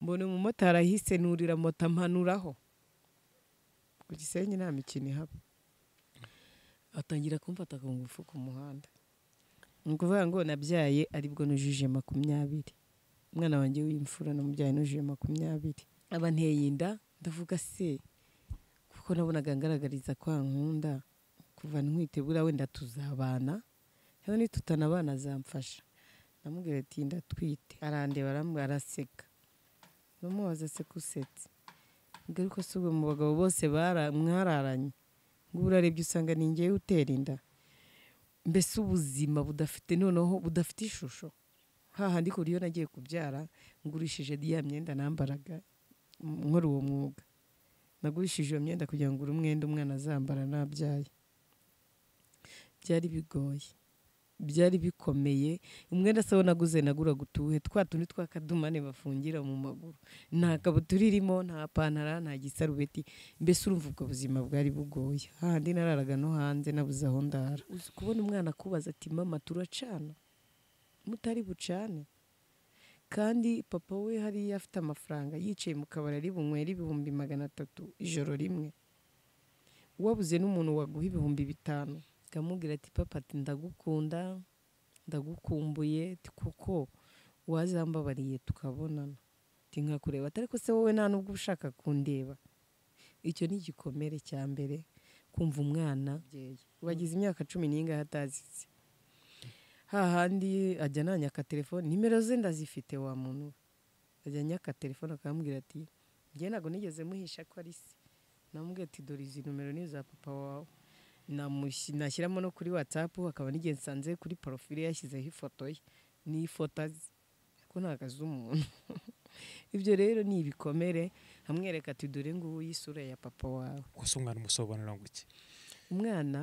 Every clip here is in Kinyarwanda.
mbona umumotari ahise nurira moto ampanuraho ku gisenyi nta mikino ihaba atangira kumfata ku ngufu ku muhanda ni ukuvuga ngo nabyaye aribwo nujuje makumyabiri umwana wanjye w'imfura namubyaye nujuje makumyabiri aba anteye inda ndavuga se kuko nabonaga ngaragariza kwa nkunda kuva ntwite buriya wenda tuzabana rero nitutana abana azamfasha namubwira ati ndatwite arandeba arambwira araseka namubaza se ko usetse ngaruka si ubwo mu bagabo bose bara- mwararanye ngo ubu urarebye usanga ni ngewe utera inda mbese ubuzima budafite noneho budafite ishusho hahandi kure iyo nagiye kubyara ngurishije ya myenda nambaraga nkora uwo mwuga nagurishije iyo myenda kugira ngo uri umwenda umwana azambara nabyaye byari bigoye byari bikomeye umwenda se naguze naguraga utuwuhe twa tundi tw'akadumane bafungira mu maguru nta kabutura irimo nta pantara nta gisarubeti mbese urumva ubwo buzima bwari bugoye hahandi nararaga no hanze nabuze aho ndara uzi kubona umwana akubaza ati mama turacana mutari bucane kandi papa we hariya afite amafaranga yicaye mu kabari ari bunywere ibihumbi magana atatu ijoro rimwe wabuze n'umuntu waguha ibihumbi bitanu akamubwira ati papa ati ndagukunda ndagukumbuye ati kuko wazambabariye tukabonana ati nkakureba atari ko se wowe nta nubwo uba ushaka kundeba icyo ni igikomere cya mbere kumva umwana wagize imyaka cumi n'ingahe atazize hahandi ajya nanyaka telefone nimero ze ndazifite wa muntu we ajya anyaka telefone akamubwira ati njye ntabwo nigeze muhisha ko ari se namubwira ati dore izi nomero ni iza papa wawe Namushi- nashyiramo no kuri watsapu hakaba n'igihe nsanze kuri porofile yashyizeho ifoto ye n'ifoto azi ko ntabwo azi umuntu ibyo rero ni ibikomere amwereka ati dore ngubu y'isura ya papa wawe gusa umwana umusobanura ngo iki umwana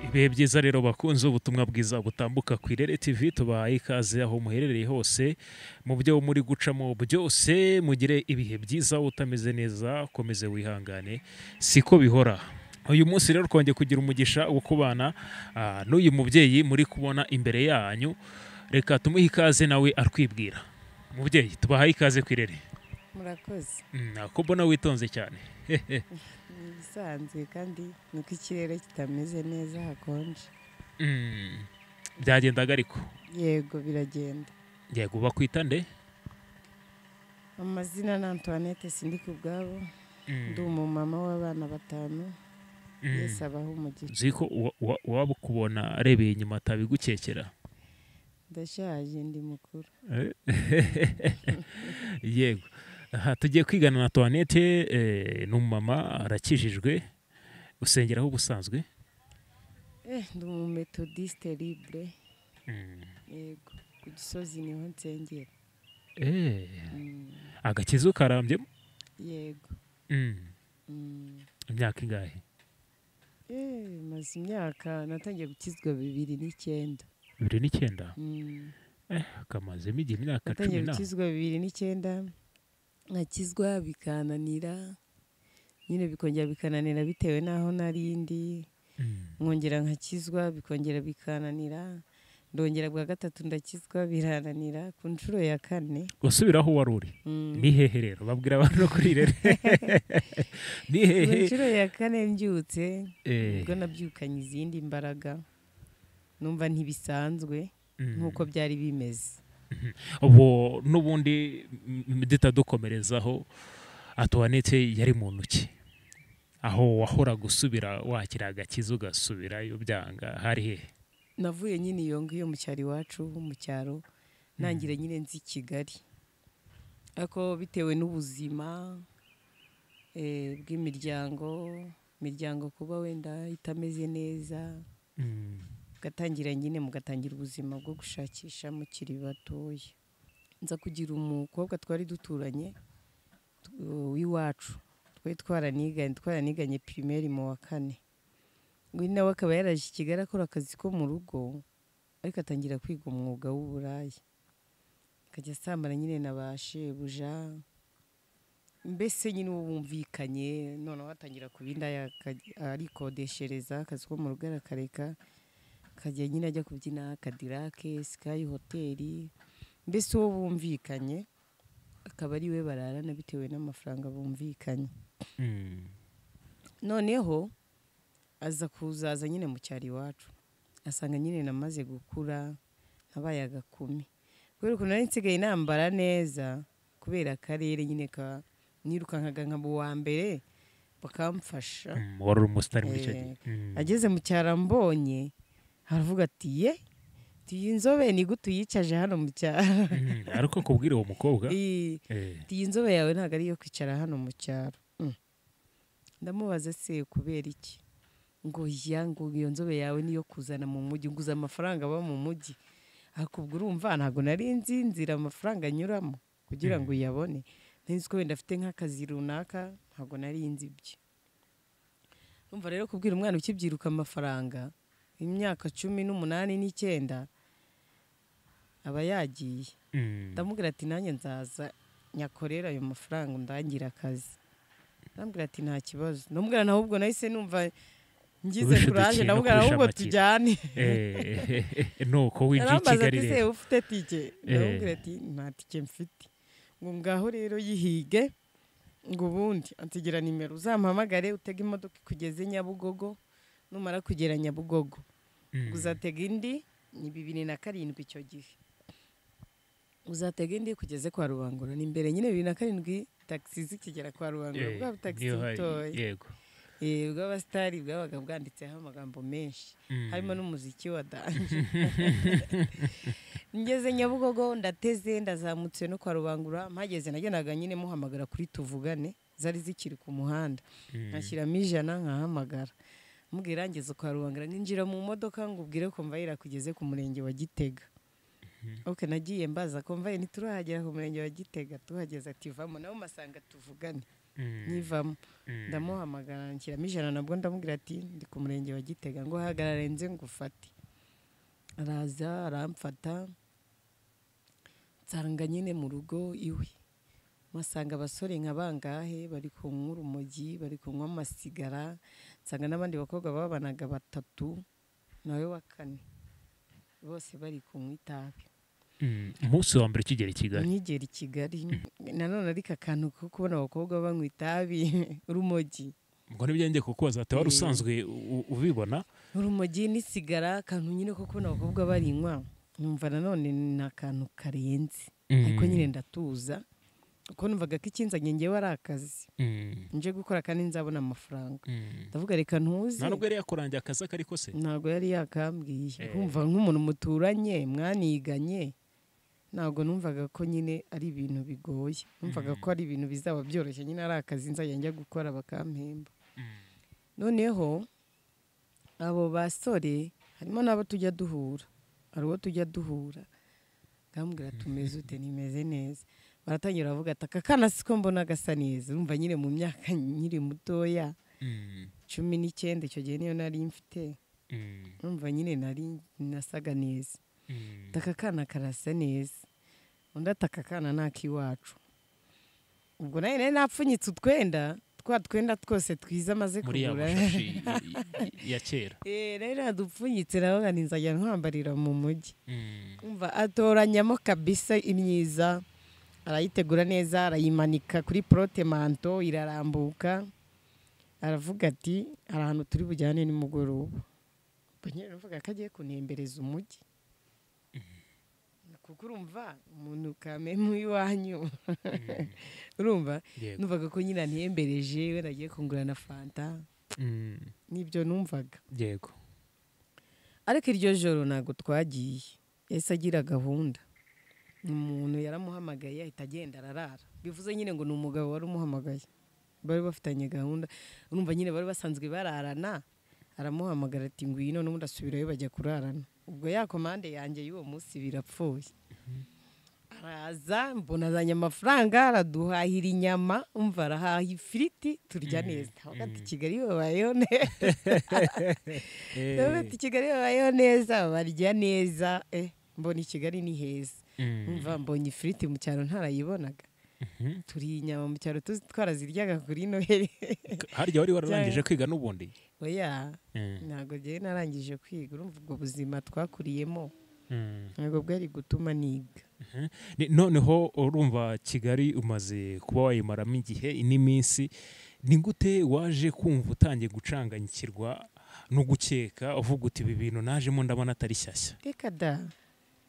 ibihe byiza rero bakunze ubutumwa bwiza butambuka ku irere tv tubahaye ikaze aho muherereye hose mu byo muri gucamo byose mugire ibihe byiza utameze neza ukomeze wihangane siko bihora uyu munsi rero twongeye kugira umugisha wo kubana ah, n'uyu mubyeyi muri kubona imbere yanyu reka tumuhe ikaze nawe atwibwira mubyeyi tubahaye ikaze ku irere murakoze Mm, ko mbona witonze cyane ni ibisanzwe kandi nuko ikirere kitameze neza hakonje Mm, byagendaga ariko yego biragenda yego bakwita nde amazina ni antoinette sindi ku bwabo Mm, ndi umumama w'abana batanu mm. yesi abaho umugisha nzi ko uwa- uwa- uwaba ukubona arebeye inyuma atabigukekera ndashaje ndi mukuru yego aha tugiye kwigana na tuwanete eh, ni umumama arakijijwe usengeraho ubusanzwe eh ndi umumetodiste libre Mm. yego ku gisozi niho nsengera Eh, Mm, agakiza ukarambye yego Mm. imyaka ingahe eh maze imyaka natangiye gukizwa bibiri n'icyenda bibiri n'icyenda Mm. kamazemo igihe imyaka natangiye cumi na gukizwa bibiri n'icyenda nkakizwa bikananira nyine bikongera bikananira bitewe n'aho nari ndi Mm. nkongera nkakizwa bikongera bikananira ndongera bwa gatatu ndakizwa birananira ku nshuro ya kane usubiraho wari uri mm, ni hehe rero babwira abantu no kuri rero ni ku hehe nshuro ya kane mbyutse Eh, ubwo nabyukanye izindi mbaraga numva ntibisanzwe mm. nk'uko byari bimeze ubu n'ubundi m- bitadukomerezaho atuwanete yari muntu ki aho wahora gusubira wakira agakiza ugasubirayo byanga hari hehe navuye nyine iyo ngiyo mu cyaro iwacu mu cyaro nangira nyine nzi i kigali ariko bitewe n'ubuzima eh, bw'imiryango imiryango kuba wenda itameze neza Mm, mugatangira nyine mugatangira ubuzima bwo gushakisha mukiri batoya nza kugira umukobwa twari duturanye tu- w'iwacu twari twaraniganye twaraniganye pirimeri mu wa kane we nawe akaba yaraje i kigali akora akazi ko mu rugo ariko atangira kwiga umwuga w'uburaya akajya asambana nyine na ba shebuja mbese nyine uba wumvikanye noneho atangira kuba inda arikodeshereza akazi ko mu rugo arakareka akajya nyine ajya kubyina akadirake sikayi hoteli mbese uwo bumvikanye akaba ari we bararana bitewe n'amafaranga bumvikanye Mm. noneho aza kuzaza nyine mu cyaro iwacu asanga nyine namaze gukura nabaye agakumi kubera ukuntu nari nsigaye nambara neza kubera akarere nyine ka nirukankaga nkaba uwa mbere bakamfasha Mm, wari umusitari muri icyo gihe Eh, Mm. ageze mu cyaro ambonye aravuga ati ye tuyi nzobe ni gute uyicaje hano mu cyaro Mm, ariko kubwira uwo mukobwa Ii, eh, ati iyi nzobe yawe ntabwo ari iyo kwicara hano mu cyaro Mm. ndamubaza se kubera iki ngo ya ngo iyo nzobe yawe niyo kuzana mu mujyi nguza amafaranga aba mu mujyi hakubwo urumva ntabwo nari nzi inzira amafaranga anyuramo kugira ngo uyabone nari nzi ko wenda afite nk'akazi runaka ntabwo nari nzi ibyo urumva rero kubwira umwana ukibyiruka amafaranga imyaka cumi n'umunani n'icyenda aba yagiye mm, ndamubwira ati nanjye nzaza nyakorera ayo mafaranga undangire akazi ndamubwira ati nta kibazo ndamubwira nawe ubwo nahise numva ngize Wishe kuraje udukino ndamubwira nawe ubwo kurusha tujyane amakino." eh, nuko winjiye i arambaza kigali ati se rero ufite tike ndamubwira ati nta tike mfite ngo ngaho rero yihige ngo ubundi ansigira nimero uzampamagare utege imodoka ikugeze nyabugogo numara kugera nyabugogo Mm. uzatega indi ni bibiri na karindwi icyo gihe uzatega indi kugeze kwa rubangura ni imbere nyine bibiri na karindwi tagisi zikigera kwa rubangura Eh, bwa butagisi niyo hari- butoya yego Eh, ubw'abasitari bwabaga bwanditseho amagambo menshi Mm. harimo n'umuziki wa danje ngeze nyabugogo ndateze ndazamutse no kwa rubangura mpageze nagendaga nyine muhamagara kuri tuvugane zari zikiri ku muhanda Mm. nkashyiramo ijana nkahamagara mubwira ngeze kwa rubangura ninjira mu modoka ngo ubwire komvayira kugeze ku murenge wa gitega ok nagiye mbaza komvayira ntiturahagera ku murenge wa gitega tuhageze ati vamo nabo masanga tuvugane Mm, nivamo mm. ndamuhamagara nshyiramo ijana nabwo ndamubwira ati ndi ku murenge wa gitega ngo hagarare nze ngufate araza aramfata nsanga nyine mu rugo iwe masanga abasore nka bangahe bari kunywa urumogi bari kunywa amasigara nsanga n'abandi bakobwa babanaga batatu nawe wa kane bose bari kunywa itabi Mm, umunsi wa mbere ukigera i kigali nkigera i kigali nanone ariko akantu ko kubona abakobwa banywa itabi urumogi ngo nibyo njye kukubaza ati wari Eh. usanzwe u- u- ubibona urumogi n'isigara akantu nyine ko kubona abakobwa barinywa numva nanone ni akantu karenze ariko nyine ndatuza kuko numvaga ko ikinzanye ngewe ari akazi Mm, nje gukora kandi nzabona amafaranga mm. ndavuga reka ntuze nta nubwo yari yakurangiye akazi ako ariko se ntabwo yari yakambwiye Eh. nkumva nk'umuntu muturanye mwaniganye ntabwo numvaga ko nyine ari ibintu bigoye numvaga ko ari ibintu bizaba byoroshye nyine ari akazi nzajya njya gukora bakampemba noneho abo basore harimo n'abo tujya duhura hari uwo tujya duhura ngambwira tumeze ute nimeze neza baratangira bavuga ati aka kana siko mbona gasa neza urumva nyine mu myaka nkiri mutoya Mm, cumi n'icyenda icyo gihe niyo nari mfite mm, numva nyine nari nasaga neza mm. ati aka kana karasa neza undi ati aka kana ni ak'iwacu ubwo nawe nari napfunyitse utwenda twa twenda twose twiza amaze muri ya kugura mashashi y- y- ya kera Eh, nari nadupfunyitse nawe nzajya nkwambarira mu mujyi Mm, umva atoranyamo kabisa imyiza arayitegura neza arayimanika kuri porotemanto irarambuka aravuga ati hari ahantu turi bujyane nimugoroba ubwo nyine aravuga ko agiye kunembereza umujyi kuko urumva umuntu kamemu iwanyu urumva yego. numvaga ko nyine antembereje wenda agiye kungurana fanta Mm, nibyo numvaga yego ariko iryo joro ntabwo twagiye yahise agira gahunda umuntu yaramuhamagaye ahita agenda ararara bivuze nyine ngo ni umugabo wari umuhamagaye bari bafitanye gahunda urumva nyine bari basanzwe bararana aramuhamagara ati ngwino n'ubundi asubirayo bajya kurarana ubwo ya komande yanjye y'uwo munsi birapfuye araza mbona azanye amafaranga araduhahira inyama umva arahaha ifiriti turya neza Ndavuga ati kigali babayeho neza Eh, Ndabona Kigali babayeho neza barya neza eh mbona i Kigali ni heza mm, mva mbonye ifiriti mu cyaro ntarayibonaga turi inyama mu cyaro tuzi twaraziryaga kuri noheli harya wari wararangije kwiga n'ubundi oya Mm, ntabwo njyewe narangije kwiga urumva ubwo buzima twakuriyemo mm. ntabwo bwari gutuma niga Ni- noneho urumva kigali umaze kuba wayimaramo igihe n'iminsi ni gute waje kumva utangiye gucanganyikirwa no gukeka uvuga uti ibi bintu najemo ndabona atari shyashya reka da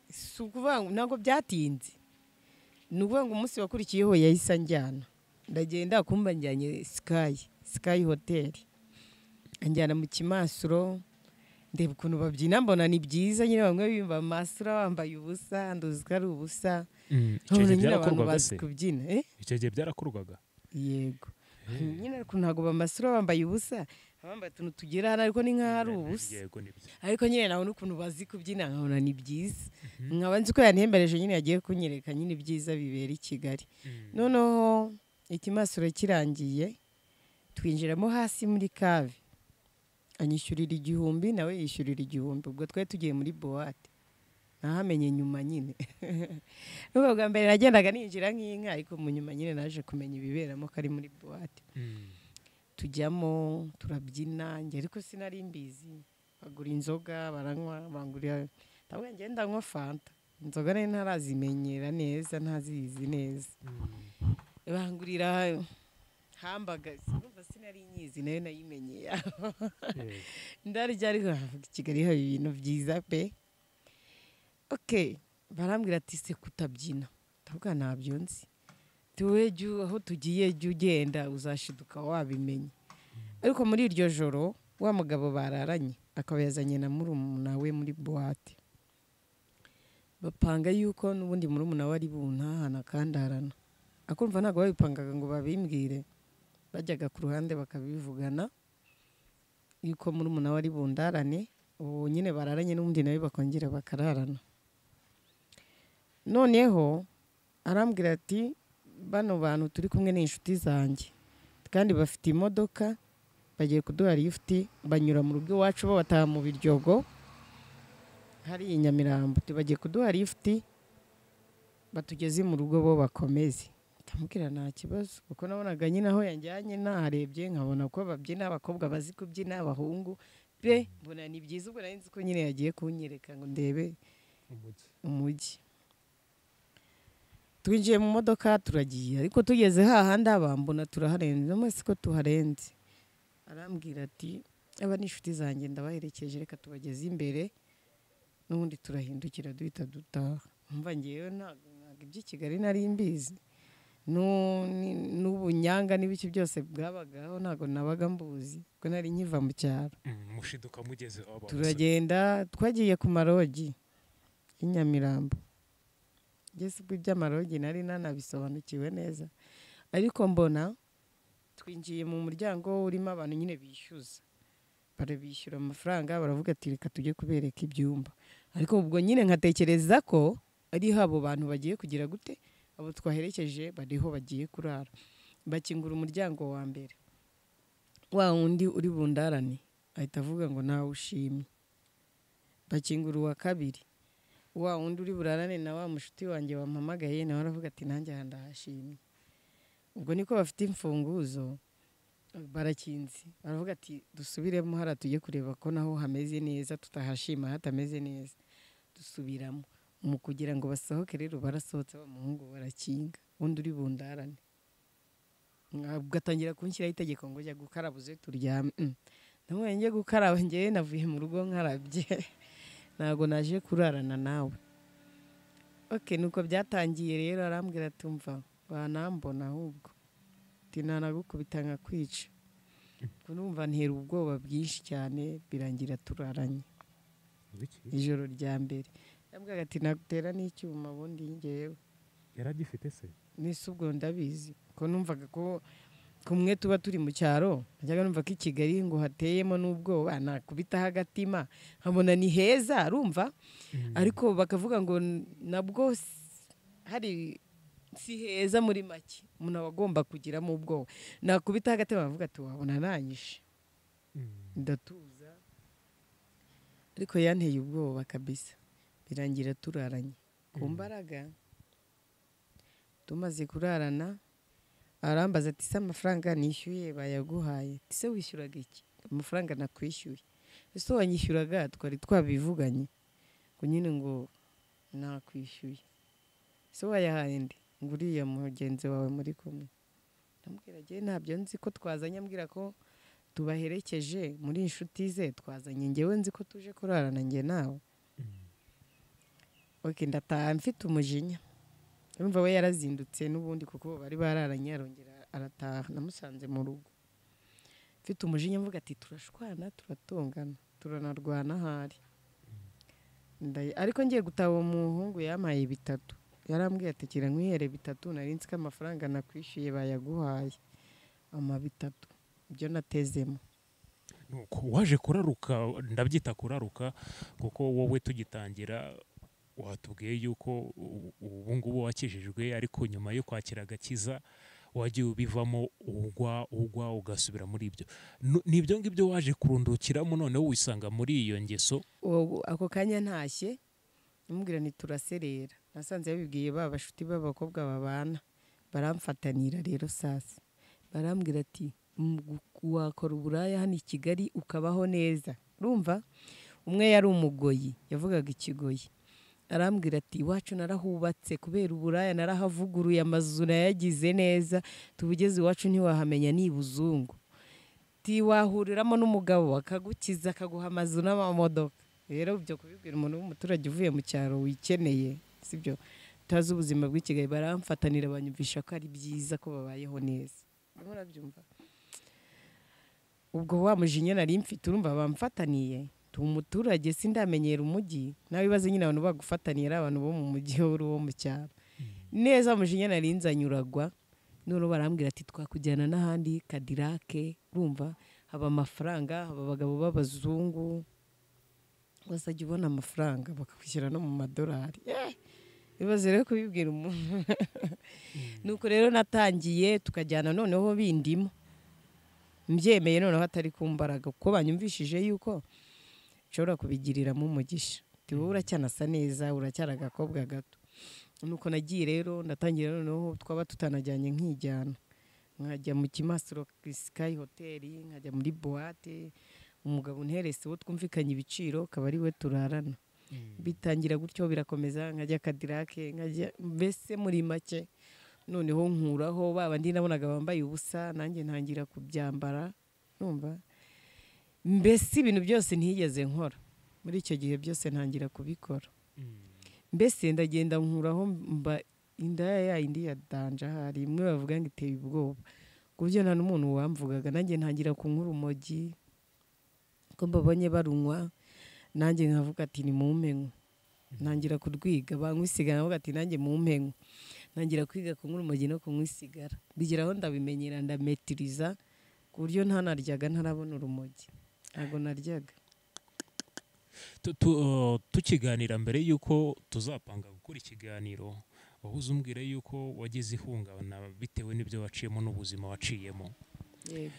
si ukuvuga ngo ntabwo byatinze ni ukuvuga ngo umunsi wakurikiyeho yahise anjyana ndagenda kumba njyanye sikayi sikayi hoteli anjyana mu kimasuro ndeba ukuntu babyina mbona ni byiza nyine bamwe bimba amasura bambaye ubusa nduzi ko ari ubusa Mm, icyo nkabona gihe nyine abantu byarakorwaga bazi se kubyina eh? icyo gihe byarakorwaga yego nyine ariko ntabwo bamasura bambaye ubusa bambaye utuntu tugera hano ariko ni nk'aho ari ubusa Yego, ni byo. ariko nyine nabona ukuntu bazi kubyina nkabona ni byiza nkaba nzi ko yanihembereje nyine yagiye kunyereka nyine ibyiza bibera i kigali Mm. noneho ikimasuro kirangiye twinjiramo hasi muri kave anyishyurira igihumbi nawe yishyurira igihumbi ubwo twari tugiye muri buwate nahamenye nyuma nyine n'ubwo bwa mbere nagendaga ninjira nk'inka ariko mu nyuma nyine naje kumenya ibiberamo ko ari muri buwate Mm. tujyamo turabyina njye ariko sinari mbizi bagura inzoga baranywa bangurira ntabwo ngenda nywa fanta inzoga nari ntarazimenyera neza ntazizi neza bangurira hambagazi numva sinari nyizi nayo nayimenyera Eh, ndarya ariko navuga i kigali haba ibintu byiza pe oke barambwira ati se kutabyina ndavuga ntabyo nzi tuwe jya aho tugiye jya ugenda uzashiduka wabimenya ariko muri iryo joro wa mugabo bararanye akaba yazanye na murumuna we muri buwate bapanga yuko n'ubundi murumuna we ari buntahana akandarana akumva ntabwo babipangaga ngo babimbwire bajyaga ku ruhande bakabivugana yuko murumuna we ari bundarane ubu nyine bararanye n'ubundi nawe bakongera bakararana noneho arambwira ati bano bantu turi kumwe ni inshuti zanjye kandi bafite imodoka bagiye kuduha lifuti banyura mu rugo iwacu babataha mu biryogo hari i nyamirambo Ati, bagiye kuduha lifuti batugeze mu rugo bo bakomeze ndamubwira nta kibazo kuko nabonaga nyine aho yanjyanye naharebye nkabona ko babyina abakobwa bazi kubyina abahungu pe mbona ni byiza ubwo nari nzi ko nyine yagiye kunyereka ngo ndebe umugi. umujyi twinjiye mu modoka turagiye ariko tugeze hahandi abambona turaharenze n'amasi ko tuharenze arambwira ati aba ni inshuti zanjye ndabaherekeje reka tubageze imbere n'ubundi turahindukira duhita dutaha mva ngewe ntabwo ntabwo iby'i kigali nari mbizi n'u- ni- n'ubunyanga n'ibiki byose bwabagaho ntabwo nabaga mbuzi kuko nari nkiva mu cyaro Mm, mushiduka mugeze aho bahoze. turagenda twagiye ku marogi i nyamirambo ngeze ubwo iby'amarogi nari nanabisobanukiwe neza ariko mbona twinjiye mu muryango urimo abantu nyine bishyuza barabishyura amafaranga baravuga ati reka tujye kubereka ibyumba ariko ubwo nyine nkatekereza ko ari abo bantu bagiye kugira gute abo twaherekeje bariho bagiye kurara bakingura umuryango wa mbere wa wundi uri bundarane ahita avuga ngo nawe ushimye bakingura uwa kabiri wa wundi uri burarane na wa mushuti wanjye wampamagaye nawe aravuga ati nanjye aha ndahashimye ubwo niko bafite imfunguzo barakinze baravuga ati dusubiremo hariya tujye kureba ko naho hameze neza tutahashima hatameze neza dusubiramo mu kugira ngo basohoke rero barasohotse abamuhungu barakinga undi uri bundarane ugatangira kunshyiraho itegeko ngo jya gukaraba uze turyame Mm. namwe njye gukaraba ngewe navuye mu rugo nkarabye ntabwo naje kurarana nawe oke nuko byatangiye rero arambwira ati umva banambona ahubwo ati ntanagukubita nkakwica ubwo numva ntera ubwoba bwinshi cyane birangira turaranye Ibiki? ijoro rya mbere yambwiraga ati nagutera n'icyuma ubundi ngewe yari agifite se n'isi ubwo ndabizi ko numvaga ko kumwe tuba turi mu cyaro najyaga numva ko i kigali ngo hateyemo n'ubwoba nakubitaho agatima nkabona ni heza arumva ariko bakavuga ngo nabwo s- hari si heza muri make umuntu aba agomba kugiramo ubwoba nakubitaho agatima bavuga ati wabona nanyishe Mm. ndatuza ariko yanteye ubwoba kabisa birangira turaranye ku mbaraga tumaze kurarana arambaza ati se amafaranga nishyuye bayaguhaye ati se wishyuraga iki amafaranga nakwishyuye ese wanyishyuraga twari twabivuganye ngo nyine ngo nakwishyuye ese wayahaye ndi ngo uriya mugenzi wawe muri kumwe ndamubwira agiye ntabyo nzi ko twazanye ambwira ko tubaherekeje muri inshuti ze twazanye ngewe nzi ko tuje kurarana njye nawe oke ndataha mfite umujinya urumva we yarazindutse n'ubundi kuko bari bararanye arongera arataha namusanze mu rugo mfite umujinya mvuga ati turashwana turatongana turanarwana ahari ariko ngiye gutaba uwo muhungu yampaye bitatu yarambwiye ati kira nkwihere bitatu nari nzi ko amafaranga nakwishyuye bayaguhaye ama bitatu ibyo natezemo Nuko waje kuraruka ndabyita kuraruka kuko wowe tugitangira watubwiye yuko ubu- ubu ngubu wakijijwe ariko nyuma yo kwakira agakiza wagiye ubivamo ugwa ugwa ugasubira muri ibyo Nu- ni ibyo ngibyo waje kurundukiramo noneho wisanga muri iyo ngeso Uwo- ako kanya ntashye ndamubwira nti turaserera nasanze babibwiye ba bashuti b'abakobwa babana baramfatanira rero sasa barambwira ati "Mm, gu- wakora uburaya hano i kigali ukabaho neza urumva umwe yari umugoyi yavugaga ikigoyi arambwira ati iwacu narahubatse kubera uburaya narahavuguruye amazu nayagize neza tubugeze iwacu ntiwahamenya ni ibuzungu ati wahuriramo n'umugabo akagukiza akaguha amazu n'amamodoka rero ibyo kubibwira umuntu w'umuturage uvuye mu cyaro wikeneye sibyo utazi ubuzima bw'i Kigali baramfatanira banyumvisha ko ari byiza ko babayeho neza urimo urabyumva ubwo wa mujinya nari mfite urumva bamfataniye tu umuturage sindamenyera umujyi nawe ibaze nyine abantu bagufataniye ari abantu bo mu mujyi wowe uri uwo mu cyaro neza mujinya nari nzanyuragwa noneho barambwira ati twakujyana n'ahandi kadirake urumva haba amafaranga haba abagabo b'abazungu wazajya ubona amafaranga bakakwishyira no mu madolari Eh, ibibazo rero kubibwira umuntu nuko rero natangiye tukajyana noneho bindimo mbyemeye noneho atari ku mbaraga kuko banyumvishije yuko nshobora kubigiriramo umugisha Ati, wowe uracyanasa neza uracyari agakobwa gato nuko nagiye rero ndatangira noneho twaba tutanajyanye nkijyana nkajya mu kimasiro sikayi hoteli nkajya muri buwate umugabo unterese uwo twumvikanye ibiciro akaba ari we turarana bitangira gutyo birakomeza nkajya kadirake nkajya mbese muri make noneho nkuraho ba bandi nabonaga bambaye ubusa nanjye ntangira kubyambara numva mbese ibintu byose ntiyigeze nkora muri icyo gihe byose ntangira kubikora mbese ndagenda nkuraho mba indaya ya yindi ya danja hari imwe bavuga ngo iteye ubwoba ku buryo nta n'umuntu wamvugaga nanjye ntangira kunywa urumogi ko mbabonye barunywa nanjye nkavuga ati ni mumpenywe ntangira kurwiga banywa isigara nkavuga ati nanjye mumpenywe ntangira kwiga kunywa urumogi no kunywa isigara bigeraho ndabimenyera ndametiriza ku buryo ntanaryaga ntarabona urumogi ntabwo naryaga Tu- tu- uh, tukiganira mbere y'uko tuzapanga gukora ikiganiro wahuze umbwira y'uko wagize ihungabana bitewe n'ibyo waciyemo n'ubuzima waciyemo yego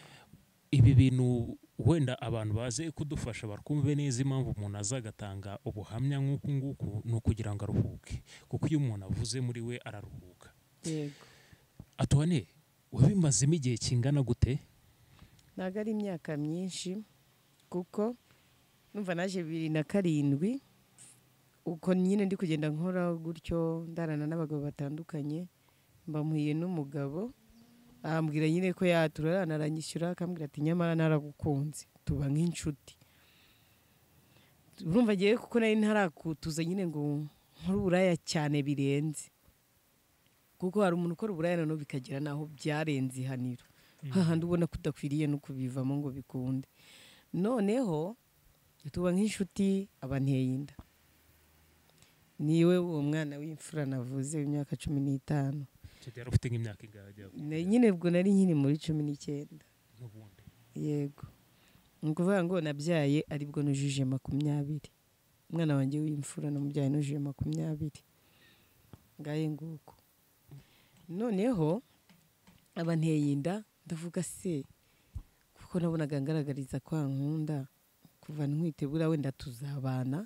ibi bintu wenda abantu baze kudufasha bakumve neza impamvu umuntu aza agatanga ubuhamya nk'uku nguku ni ukugira ngo aruhuke kuko iyo umuntu avuze muri we araruhuka yego atone wabimazemo igihe kingana gute ntabwo ari imyaka myinshi kuko numva naje bibiri na karindwi uko nyine ndi kugenda nkora gutyo ndarana n'abagabo batandukanye mbamuhiye n'umugabo arambwira nyine ko yaturarana aranyishyura akambwira ati nyamara naragukunze tuba nk'inshuti urumva agiye kuko nari ntarakutuza nyine ngo nkore uburaya cyane birenze kuko hari umuntu ukora uburaya noneho bikagera n'aho byarenze ihaniro hahandi ubona ko udakwiriye no kubivamo ngo bikunde noneho tuba nk'inshuti abanteye inda niwe uwo mwana w'imfura navuze w'imyaka cumi n'itanu yari ufite nk'imyaka igahagera Na- nyine ubwo nari nkiri muri cumi n'icyenda n'ubundi yego ni ukuvuga ngo nabyaye aribwo nujuje makumyabiri umwana wanjye w'imfura namubyaye nujuje makumyabiri ngahe nguko noneho aba nteye inda ndavuga se kuko nabonaga ngaragariza kwa nkunda kuva ntwitegura wenda tuzabana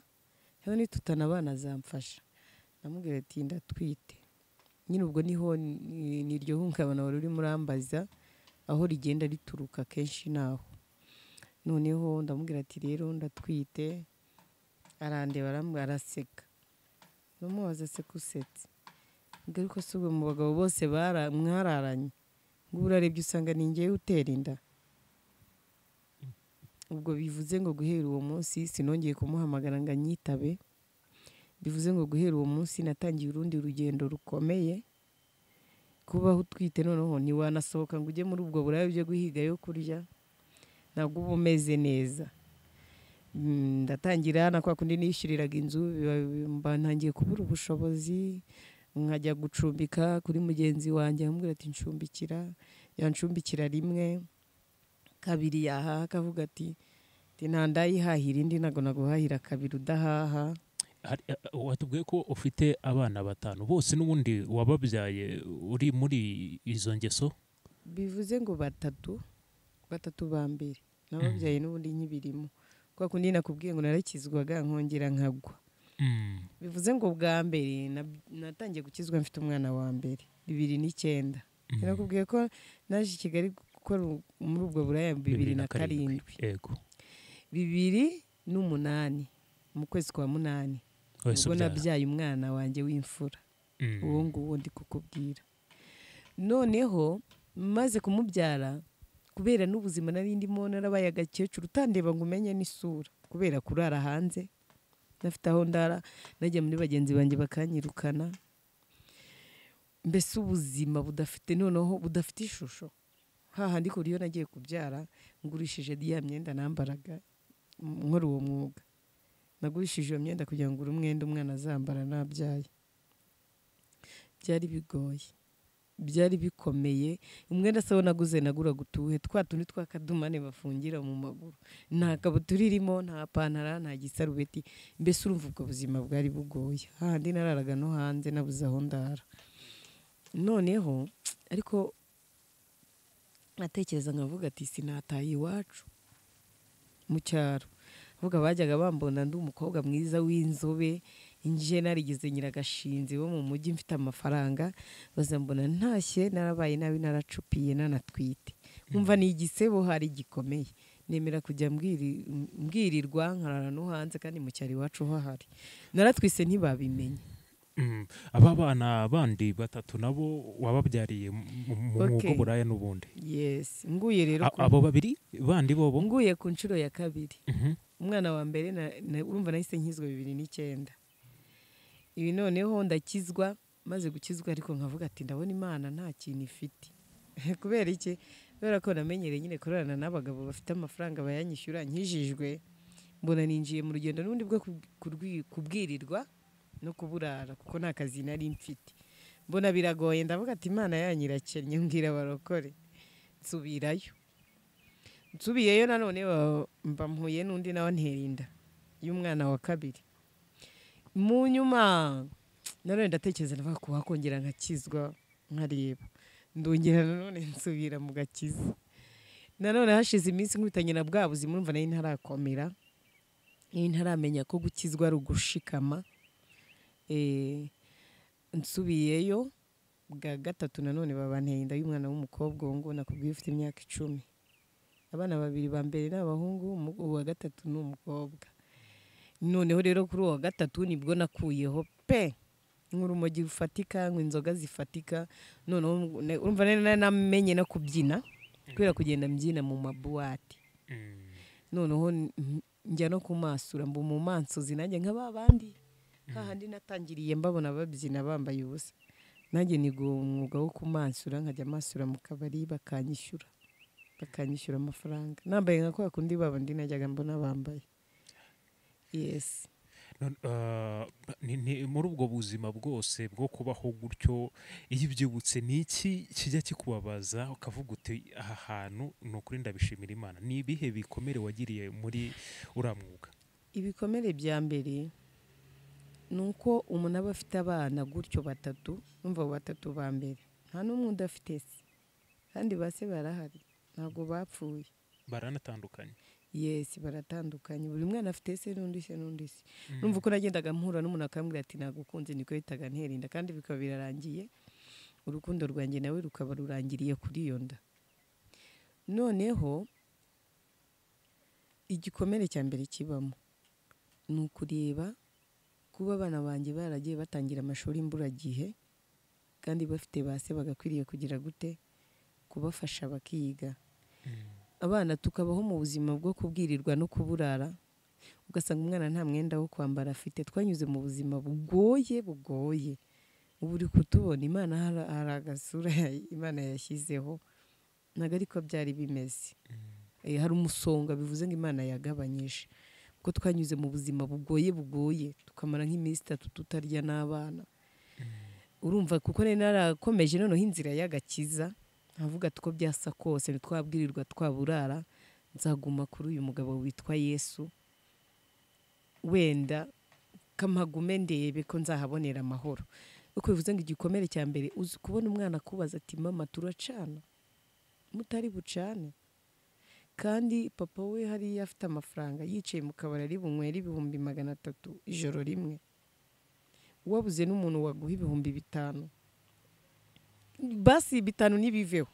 rero nitutanabana azamfasha ndamubwira ati ndatwite nyine ubwo niho ni- ni iryo hungabana wari urimo urambaza aho rigenda rituruka kenshi naho noneho ndamubwira ati rero ndatwite arandeba aram- araseka ndamubaza se ko usetse ngaruka si ubwo mu bagabo bose bara- mwararanye ngo ubu urarebye usanga ni ngewe utera inda ubwo bivuze ngo guhera uwo munsi sinongeye kumuhamagara ngo anyitabe bivuze ngo guhera uwo munsi natangiye urundi rugendo rukomeye kubaho utwite noneho ntiwanasohoka ngo ujye muri ubwo buraya byo guhiga yo kurya ntabwo uba umeze neza Mm, ndatangira na kwa kundi nishyuriraga inzu biba- mba ntangiye kubura ubushobozi nkajya gucumbika kuri mugenzi wanjye amubwira ati ncumbikira yancumbikira rimwe kabiri yahaha akavuga ati "Ati, nta ndayihahira indi ntabwo naguhahira kabiri udahaha Hari- eh, watubwiye ko ufite abana batanu bose n'ubundi wababyaye uri muri izo ngeso bivuze ngo batatu batatu ba mbere nababyaye n'ubundi nkibirimo kwa kundi nakubwiye ngo narakizwaga nkongera nkagwa Mm, bivuze ngo bwa mbere na- natangiye gukizwa mfite umwana wa mbere bibiri n'icyenda mm. nakubwiye ko naje i kigali gukora u- muri ubwo buraya bibiri na karindwi yego bibiri n'umunani mu kwezi kwa munani wese ubwo ubyara. nabyaye umwana wanjye w'imfura Mm, uwo nguwo ndi kukubwira noneho maze kumubyara kubera n'ubuzima nari ndimo narabaye agakecuru utandeba ngo umenye n'isura kubera kurara hanze nafite aho ndara najya muri bagenzi banjye bakanyirukana mbese ubuzima budafite noneho budafite ishusho hahandi ku buryo nagiye kubyara ngurishije ya myenda nambaraga nkora uwo mwuga nagurishije iyo myenda kugira ngo uri umwenda umwana azambara nabyaye byari bigoye byari bikomeye umwenda se naguze naguraga utuhe twa tundi tw'akadumane bafungira mu maguru nta kabutura irimo nta pantara nta gisarubeti mbese urumva ubwo buzima bwari bugoye hahandi nararaga no hanze nabuze aho ndara noneho ariko natekereza nkavuga ati sinataha iwacu mu cyaro avuga bajyaga bambona ndi umukobwa mwiza w'inzobe nje narigeze nyiragashinzi bo mu mujyi mfite amafaranga bazambona ntashye narabaye nabi naracupiye nanatwite nkumva ni igisebo hari gikomeye nemera kujya mbwiri- mbwirirwa nkarara no hanze kandi mu cyaro iwacu ho hari naratwise ntibabimenye mm. aba bana bandi batatu nabo wababyariye mu mwuga Okay. buraya n'ubundi yes nguye rero A- ku- abo babiri bandi bobo nguye ku nshuro ya kabiri Mhm. umwana wa mbere na- na- urumva nahise nkizwa bibiri n'icyenda ibi noneho ndakizwa maze gukizwa ariko nkavuga ati ndabona imana nta kintu ifite kubera iki kubera ko namenyereye nyine kurarana n'abagabo bafite amafaranga bayanyishyura nkijijwe mbona ninjiye mu rugendo n'ubundi bwo ku- kurwi- kubwirirwa no kuburara kuko nta kazi nari mfite mbona biragoye ndavuga ati imana yanyirakennye mbwira abarokore nsubirayo nsubiyeyo nanone ba- mba mpuye n'undi nawe antera inda y'umwana wa kabiri mu nyuma nanone ndatekereza ndavuga ko wakongera nkakizwa nkareba ndongera nanone nsubira mu gakiza nanone hashize iminsi nkubitanye na bwa buzima urumva nari ntarakomera nari ntaramenya ko gukizwa ari ugushikama Eh, nsubiyeyo bwa gatatu nanone babanteye inda y'umwana w'umukobwa uwo nguwo nakubwiye ufite imyaka icumi abana babiri ba mbere ni abahungu umu- uwa gatatu ni umukobwa noneho rero kuri uwa gatatu nibwo nakuyeho pe nk'urumogi rufatika ngo inzoga zifatika noneho mu- ne- urumva nari naramenye no kubyina kubera kugenda mbyina mu mabuwate Mm. noneho n- n- njya no kumasura mba umumansuzi nanjye nka ba bandi hahandi natangiriye mbabona babyina bambaye ubusa nanjye niga uwo mwuga wo kumansura nkajya masura mu kabari bakanyishyura bakanyishyura amafaranga nambaye nka kwa kundi babandi najyaga mbona bambaye yes None, ah, ni- ni- muri ubwo buzima bwose bwo kubaho gutyo iyo ubyibutse ni iki kijya kikubabaza ukavuga uti aha hantu ni ukuri ndabishimira imana ni ibihe bikomere wagiriye muri uriya mwuga ibikomere bya mbere ni uko umuntu aba afite abana gutyo batatu numva abo batatu ba mbere nta n'umwe udafite se kandi ba se barahari ntabwo bapfuye baranatandukanye yesi baratandukanye buri mwana afite se n'undi se n'undi se numva uko nagendaga mpura n'umuntu akambwira ati nagukunze niko yahitaga ntera inda kandi bikaba birarangiye urukundo rwanjye nawe rukaba rurangiriye kuri iyo nda noneho igikomere cya mbere kibamo ni ukureba kuba abana banjye baragiye batangira amashuri imburagihe kandi bafite base bagakwiriye kugira gute kubafasha bakiga abana tukabaho mu buzima bwo kubwirirwa no kuburara ugasanga umwana nta mwenda wo kwambara afite twanyuze mu buzima bugoye bugoye ubu uri kutubona imana hari- hari agasura ya- imana yashyizeho ntabwo ariko byari bimeze Eh, hari umusonga bivuze ngo imana yagabanyije kuko twanyuze mu buzima bugoye bugoye tukamara nk'iminsi itatu tutarya n'abana urumva kuko rero narakomeje noneho inzira y'agakiza ntavuga tuko byasa kose twabwirirwa twaburara nzaguma kuri uyu mugabo witwa yesu wenda kamagume ndebe ko nzahabonera amahoro uko bivuze ngo igikomere cya mbere uzi kubona umwana akubaza ati mama turacana mutari bucane kandi papa we hariya afite amafaranga yicaye mu kabari ari bunywere ibihumbi magana atatu ijoro rimwe wabuze n'umuntu waguha ibihumbi bitanu basi bitanu ntibiveho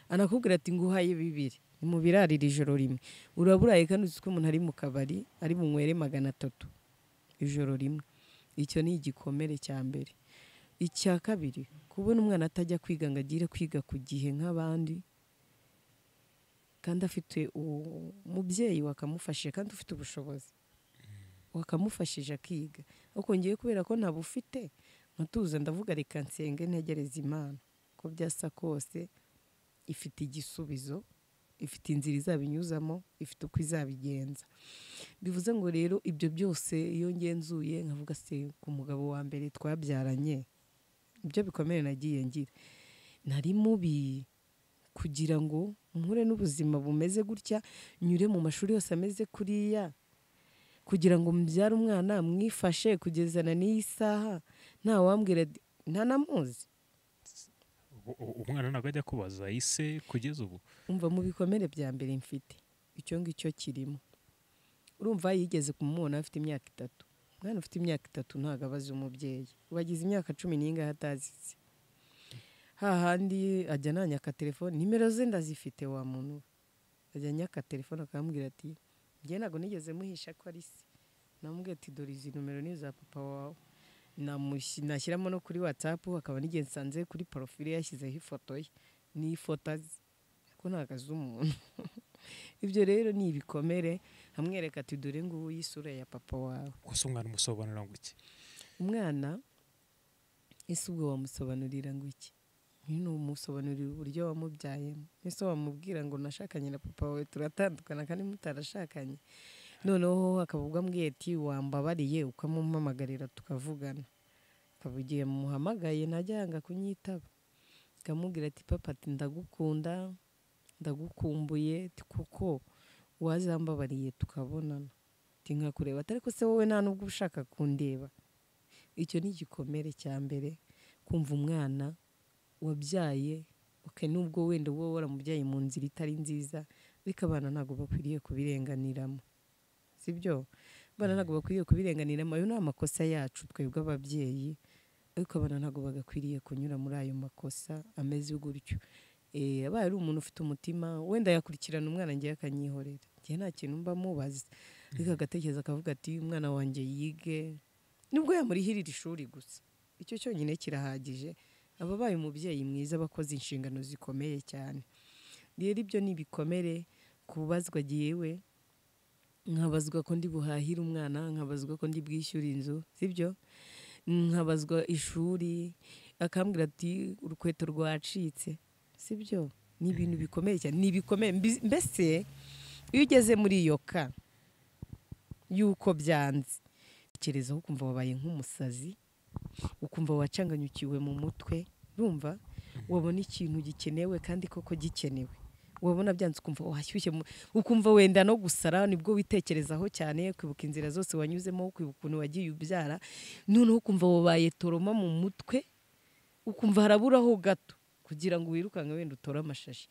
anakubwira ati nguhaye bibiri mubirarira ijoro rimwe uraburaye kandi uzi ko umuntu ari mu kabari ari bunywere magana atatu ijoro rimwe icyo ni igikomere cya mbere icya kabiri kubona umwana atajya kwiga ngo agire kwiga ku gihe nk'abandi kandi afite u- umubyeyi wakamufashije kandi ufite ubushobozi wakamufashije akiga ariko ngewe kubera ko ntabufite nkatuza ndavuga reka nsenge ntegereze imana ko byasa kose ifite igisubizo ifite inzira izabinyuzamo ifite uko izabigenza bivuze ngo rero ibyo byose iyo ngenzuye nkavuga se ku mugabo wa mbere twabyaranye ibyo bikomere nagiye ngira nari mubi kugira ngo mpure n'ubuzima bumeze gutya nyure mu mashuri yose ameze kuriya kugira ngo mbyare umwana mwifashe kugezana n'iyi saha nta wambwira ati, nta namuzi U- u- umwana ntabwo ajya kubaza ise kugeza ubu umva mu bikomere bya mbere mfite icyo ngicyo kirimo urumva yigeze kumubona afite imyaka itatu umwana ufite imyaka itatu ntabwo abaza umubyeyi wagize imyaka cumi n'ingahe atazize hahandi ajya nanyaka telefone nimero ze ndazifite wa muntu we ajya anyaka telefone akamubwira ati njye ntabwo nigeze muhisha ko ari se namubwira ati dore izi numero ni iza papa wawe Namushi- nashyiramo no kuri watsapu akaba n'igihe nsanze kuri porofile yashyizeho ifoto ye n'ifoto azi ko ntabwo azi umuntu ibyo rero ni ibikomere amwereka ati dore ngubu isura ya papa wawe gusa umwana umusobanurira ngo iki umwana ese ubwo wamusobanurira ngo iki nyine umusobanurira uburyo wamubyayemo ese wamubwira ngo nashakanye na papa wawe turatandukana kandi mutarashakanye noneho akaba ubwo ambwiye ati wambabariye ukamumpamagarira tukavugana akaba igihe muhamagaye ntajya yanga kunyitaba akamubwira ati papa ati ndagukunda ndagukumbuye ati kuko wazambabariye tukabonana ati nkakureba atari ko se wowe nta nubwo uba ushaka kundeba icyo ni igikomere cya mbere kumva umwana wabyaye okay, nubwo wenda uba waramubyaye mu nzira itari nziza ariko abana ntabwo bakwiriye kubirenganiramo sibyo abana ntabwo bakwiriye kubirenganiramo ayo ni amakosa yacu twebwe ababyeyi ariko abana ntabwo bagakwiriye kunyura muri ayo makosa ameze gutyo Eh, abaye ari umuntu ufite umutima wenda yakurikirana umwana ngewe akanyihorera ngewe nta kintu mba mubaza ariko agatekereza akavuga ati umwana wanjye yige nubwo yamurihirira ishuri gusa icyo cyonyine kirahagije aba abaye umubyeyi mwiza aba akoze inshingano zikomeye cyane rero ibyo ni ibikomere kubazwa jyewe nkabazwa ko ndi buhahire umwana nkabazwa ko ndi bwishyure inzu sibyo nkabazwa ishuri akambwira ati urukweto rwacitse sibyo ni ibintu bikomeye cyane ni ibikomeye Mbi- mbese iyo ugeze muri iyo ka yuko byanze utekerezaho ukumva wabaye nk'umusazi ukumva wacanganyukiwe mu mutwe urumva wabona ikintu gikenewe kandi koko gikenewe wabona byanze ukumva washyushye mu- ukumva wenda no gusara nibwo witekerezaho cyane kwibuka inzira zose wanyuzemo kwibuka ukuntu wagiye ubyara noneho ukumva wabaye toroma mu mutwe ukumva haraburaho gato kugira ngo wirukanke wenda utore amashashi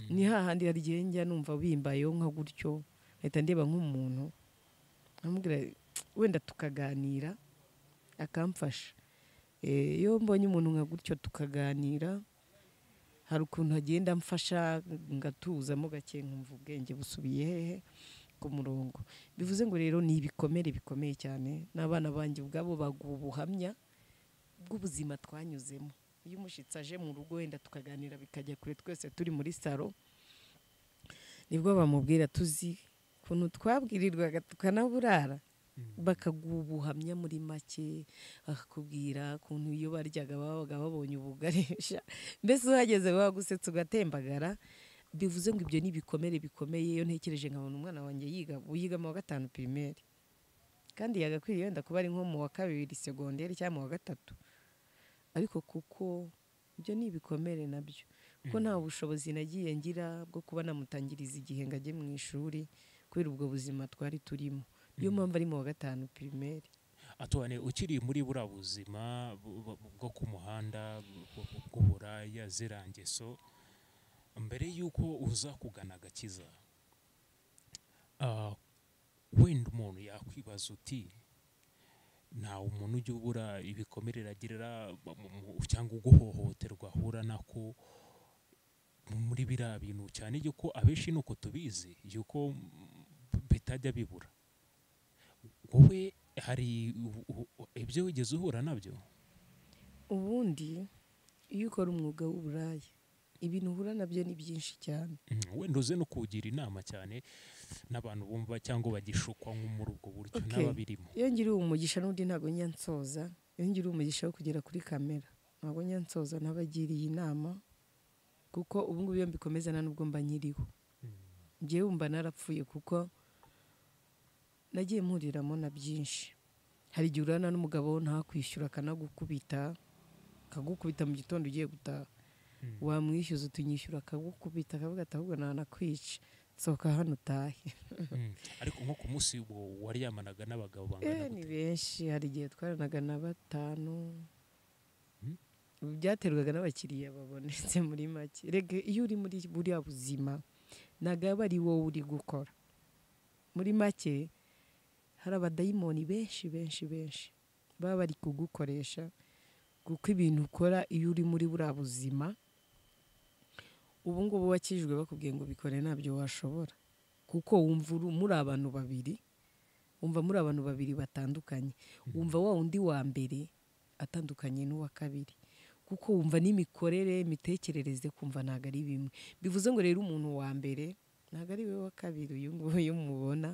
ni hahandi hari igihe njya numva bimbayeho nka gutyo leta ndeba nk'umuntu nkamubwira wenda tukaganira akamfasha Eh, iyo mbonye umuntu nka gutyo tukaganira hari ukuntu agenda amfasha ngatuzamo gake nkumva ubwenge busubiye hehe ku murongo bivuze ngo rero ni ibikomere bikomeye cyane n'abana banjye ubwabo baguha ubuhamya bw'ubuzima twanyuzemo iyo umushyitsi aje mu rugo wenda tukaganira bikajya kure twese turi muri salo nibwo bamubwira tuzi ukuntu twabwirirwaga tukanaburara bakaguha ubuhamya muri make bakakubwira ukuntu iyo baryaga babaga babonye ubugarisha mbese uhageze bagusetsa ugatembagara bivuze ngo ibyo ni ibikomere bikomeye iyo ntekereje nkabona umwana wanjye yiga yiga mu wa gatanu pirimeri kandi yagakwiriye wenda kuba ari nko mu wa kabiri segonderi cyangwa mu wa gatatu ariko kuko ibyo ni ibikomere nabyo kuko nta bushobozi nagiye ngira bwo kuba namutangiriza igihe ngo ajye mu ishuri kubera ubwo buzima twari turimo niyo mpamvu ari mu wa gatanu pirimeri atone ukiri muri buriya buzima bu- bu- bu- bwo ku muhanda bu- bu- bw'uburaya ziriya ngeso mbere y'uko uza kugana agakiza ah, wenda umuntu yakwibaza uti nta umuntu ujya ubura ibikomere agirira mu- mu- cyangwa uguhohoterwa ahura nako muri biriya bintu cyane yuko abenshi ni uko tubizi yuko mm, bitajya bibura wowe hari u- u- u- ibyo wigeze uhura nabyo ubundi iyo ukora umwuga w'uburaya ibintu uhura nabyo ni byinshi cyane Mm, wenda uze no kugira inama cyane n'abantu bumva cyangwa bagishukwa nko muri ubwo buryo Okay. n'ababirimo iyo ngiriye umugisha n'undi ntabwo njya nsoza iyo ngiriye umugisha wo kugera kuri kamera ntabwo njya nsoza ntabagiriye inama kuko ubu ngubu iyo mbikomeza nta n'ubwo mba nkiriho njyewe wumva narapfuye kuko nagiye mpuriramo na byinshi hari igihe urana n'umugabo ntakwishyura akanagukubita akagukubita mu gitondo ugiye gutaha Mm. wamwishyuza utunyishyura akagukubita akavuga ati ahubwo nanakwica sohoka hano utahe Mm, ariko nko ku munsi wo waryamanaga n'abagabo bangana Eh, ni gute benshi hari igihe twaranaga na batanu Hmm? Ubu byaterwaga n'abakiriya babonetse muri make rege iyo uri muri buriya buzima ntabwo aba ari wowe uri gukora muri make hari abadayimoni benshi benshi benshi baba bari kugukoresha kuko ibintu ukora iyo uri muri buriya buzima ubu ngubu wakijwe bakubwiye ngo bikore ntabyo washobora kuko wumva uri- muri abantu babiri wumva muri abantu babiri batandukanye wumva wa wundi wa mbere atandukanye n'uwa kabiri kuko wumva n'imikorere imitekerereze kumva ntabwo ari bimwe bivuze ngo rero umuntu wa mbere ntabwo ari we wa kabiri uyu nguyu uyu mubona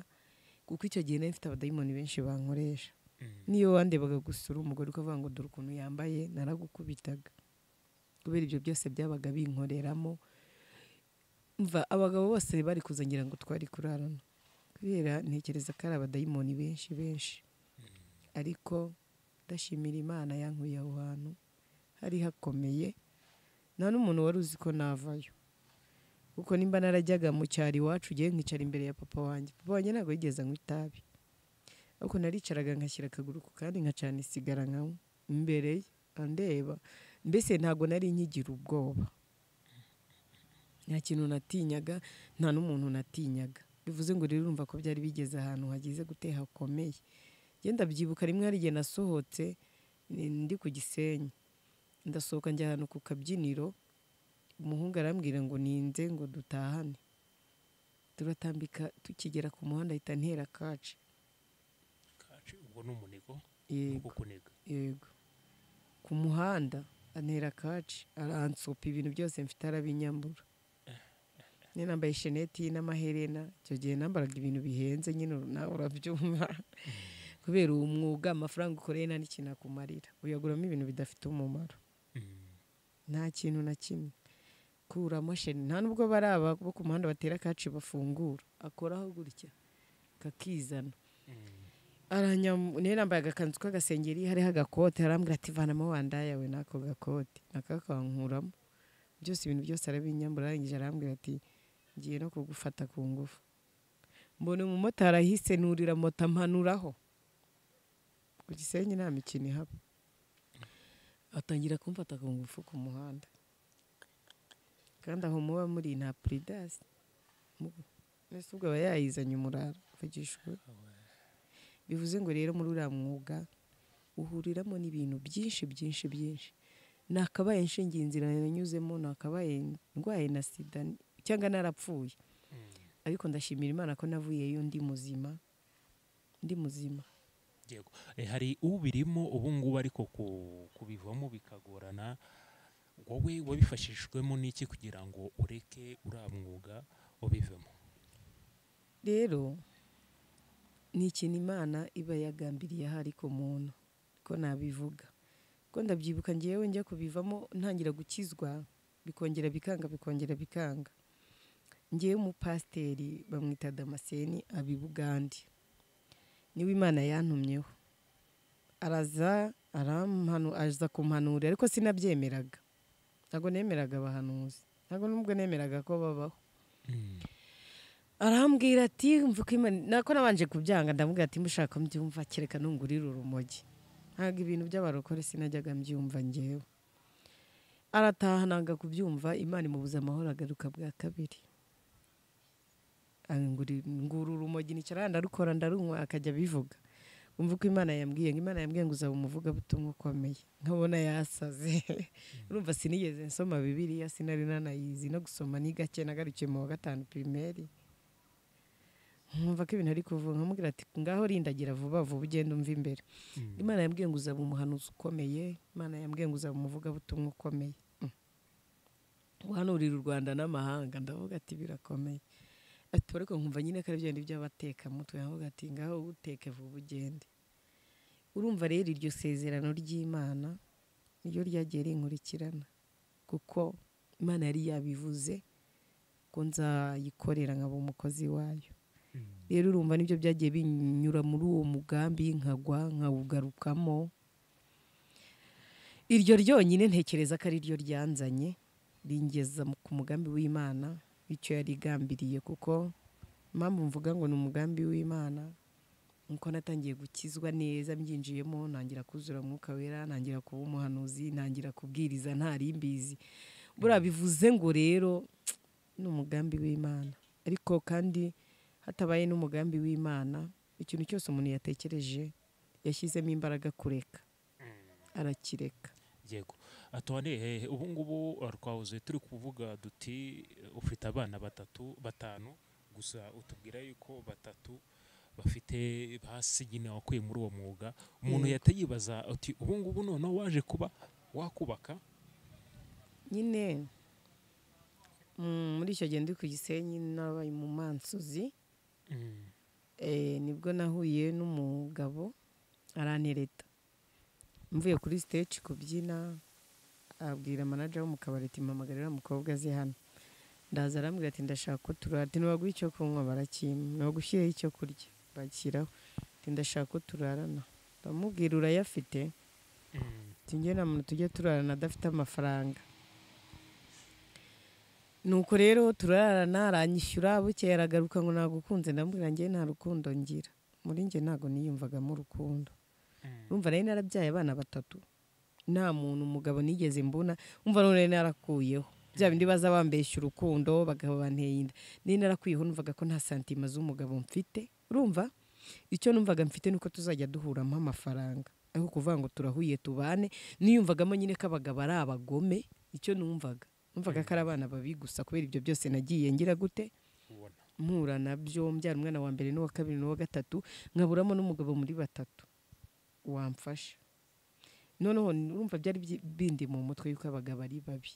kuko icyo gihe nari mfite abadayimoni benshi bankoresha Mm. n'iyo wandebaga gusura umugore ukavuga ngo dore ukuntu yambaye naragukubitaga kubera ibyo byose byabaga binkoreramo mva abagabo bose bari kuza ngira ngo twari kurarana kubera ntekereza ko ari abadayimoni benshi benshi ariko ndashimira imana yankuye aho hantu hari hakomeye nta n'umuntu wari uzi ko navayo kuko nimba narajyaga mu cyaro iwacu ugiye nkicara imbere ya papa wanjye papa wanjye ntabwo yigeze anywa itabi ariko naricaraga nkashyira akaguru ku kandi nkacana isigara nkanywa imbere ye andeba mbese ntabwo nari nkigira ubwoba nta kintu natinyaga nta n'umuntu natinyaga bivuze ngo rero urumva ko byari bigeze ahantu hageze gute hakomeye ngenda byibuka rimwe hari igihe nasohotse ni- ndi ku gisenyi ndasohoka njya ahantu ku kabyiniro umuhungu arambwira ngo ninze ngo dutahane turatambika tukigera ku muhanda ahita antera kaci Kaci, ubwo ni umunigo ni yego ukuniga yego ku muhanda antera kaci aransopa ibintu byose mfite arabinyambura nyine nambaye sheneti n'amaherena icyo gihe nambaraga ibintu bihenze nyine uru- nawe urabyumva kubera uwo mwuga amafaranga ukoreye nta n'ikintu akumarira uyaguramo ibintu bidafite umumaro Mm. nta kintu na kimwe kuramo sheni nta nubwo bari aba bo ku muhanda batera kaci bafungura akoraho gutya kakizana aranyam- niyo nambaye agakanzu k'agasengeri hariho agakote arambwira ati vanamo wandaya we n'ako gakote nakakankuramo byose ibintu byose arabinyambura arangije arambwira ati ngiye no kugufata ku ngufu mbona umumotari ahise nurira moto ampanuraho ku gisenyi nta mikino ihaba atangira kumfata ku ngufu ku muhanda kandi aho muba muri nta puridasi mbese ubwo aba yayizanye umurara mvugishwe bivuze ngo rero muri uriya mwuga uhuriramo n'ibintu byinshi byinshi byinshi nakabaye nshingiye inzira nanyuzemo nakabaye ndwaye na sida cyangwa narapfuye ariko ndashimira imana ko navuyeyo ndi muzima ndi muzima Yego. Eh, hari ubirimo ubu ngubu ariko ku- kubivamo bikagorana wowe wabifashijwemo n'iki kugira ngo ureke uriya mwuga ubivemo rero ni ikintu imana iba yagambiriye ahari ku muntu ko nabivuga ko ndabyibuka ngewe njya kubivamo ntangira gukizwa bikongera bikanga bikongera bikanga ngewe umupasiteri bamwita damascene abi bugande niwe imana yantumyeho araza arampanu aza kumpanurira ariko sinabyemeraga ntabwo nemeraga abahanuzi ntabwo n'ubwo nemeraga ko babaho arambwira ati mva uko imana nako nabanje kubyanga ndamubwira ati mushaka mbyumva kereka nungurira urumogi ntabwo ibintu by'abarokore sinajyaga mbyumva ngewe arataha nanga kubyumva imana imubuza amahoro agaruka bwa kabiri anguri- ngura urumogi nicara ndarukora ndarunywa akajya abivuga umva uko imana yambwiye ngo imana yambwiye ngo uzaba umuvugabutumwa ukomeye nkabona yasaze urumva sinigeze nsoma bibiliya sinari nanayizi no gusoma ni gake nagarukiye mu wa gatanu pirimeri nkumva ko ibintu ari kuvuga nkamubwira ati ngaho rindagira vuba vuba ugenda umva imbere imana yambwiye ngo uzaba umuhanuzi ukomeye imana yambwiye ngo uzaba umuvugabutumwa ukomeye Mm. guhanurira u rwanda n'amahanga ndavuga ati birakomeye ati ariko nkumva nyine ko ari bya bindi by'abatekamutwe nkavuga ati ngaho uteke vuba ugende urumva rero iryo sezerano ry'imana niryo ryagiye rinkurikirana kuko imana yari yabivuze ko nzayikorera nkaba umukozi wayo rero urumva nibyo byagiye binyura muri uwo mugambi nkagwa nkawugarukamo iryo ryonyine ntekereza ko ari ryo ryanzanye ringeza mu- ku mugambi w'imana icyo yarigambiriye kuko impamvu mvuga ngo ni umugambi w'imana nuko natangiye gukizwa neza mbyinjiyemo ntangira kuzura mwuka wera ntangira kuba umuhanuzi ntangira kubwiriza ntari mbizi buriya bivuze ngo rero ni umugambi w'imana ariko kandi hatabaye n'umugambi w'imana ikintu cyose umuntu yatekereje yashyizemo imbaraga kureka arakireka yego atone ubu ngubu eh, twahoze turi kuvuga duti eh, ufite abana batatu batanu gusa utubwira yuko batatu bafite basigina wakuye muri uwo mwuga umuntu Yego. yahita yibaza uti ubu ngubu noneho waje kuba wakubaka nyine mm, muri icyo gihe ndi ku gisenyi nabaye mu mansuzi Eh, nibwo nahuye n'umugabo arantereta mvuye kuri stage kubyina abwira manager wo mu kabari ati mpamagarira umukobwa azi hano ndaza arambwira ati ndashaka ko turara ati ntibaguha icyo kunywa barakimpa ntibagushyireho icyo kurya bakiraho ati ndashaka ko turarana ndamubwira urayafite ati njye nta muntu tujya turarana adafite amafaranga nuko rero turararana aranyishyura bukeye aragaruka ngo nagukunze ndamubwira njye nta rukundo ngira muri njye ntabwo niyumvagamo urukundo urumva nari narabyaye abana batatu nta muntu umugabo nigeze mbona umva none nari narakuyeho bya bindi baza bambeshya urukundo bagabo banteye inda nari narakuyeho numvaga ko nta santima z'umugabo mfite urumva icyo numvaga mfite nuko tuzajya duhuramo amafaranga ariko kuvuga ngo turahuye tubane niyumvagamo nyine ko abagabo ari abagome icyo numvaga numvaga ko ari abana babi gusa kubera ibyo byose nagiye ngira gute ubona mpura nabyo mbyara umwana wa mbere n'uwa kabiri n'uwa gatatu nkaburamo n'umugabo muri batatu wamfasha noneho urumva byari byi- bindi mu mutwe yuko abagabo ari babi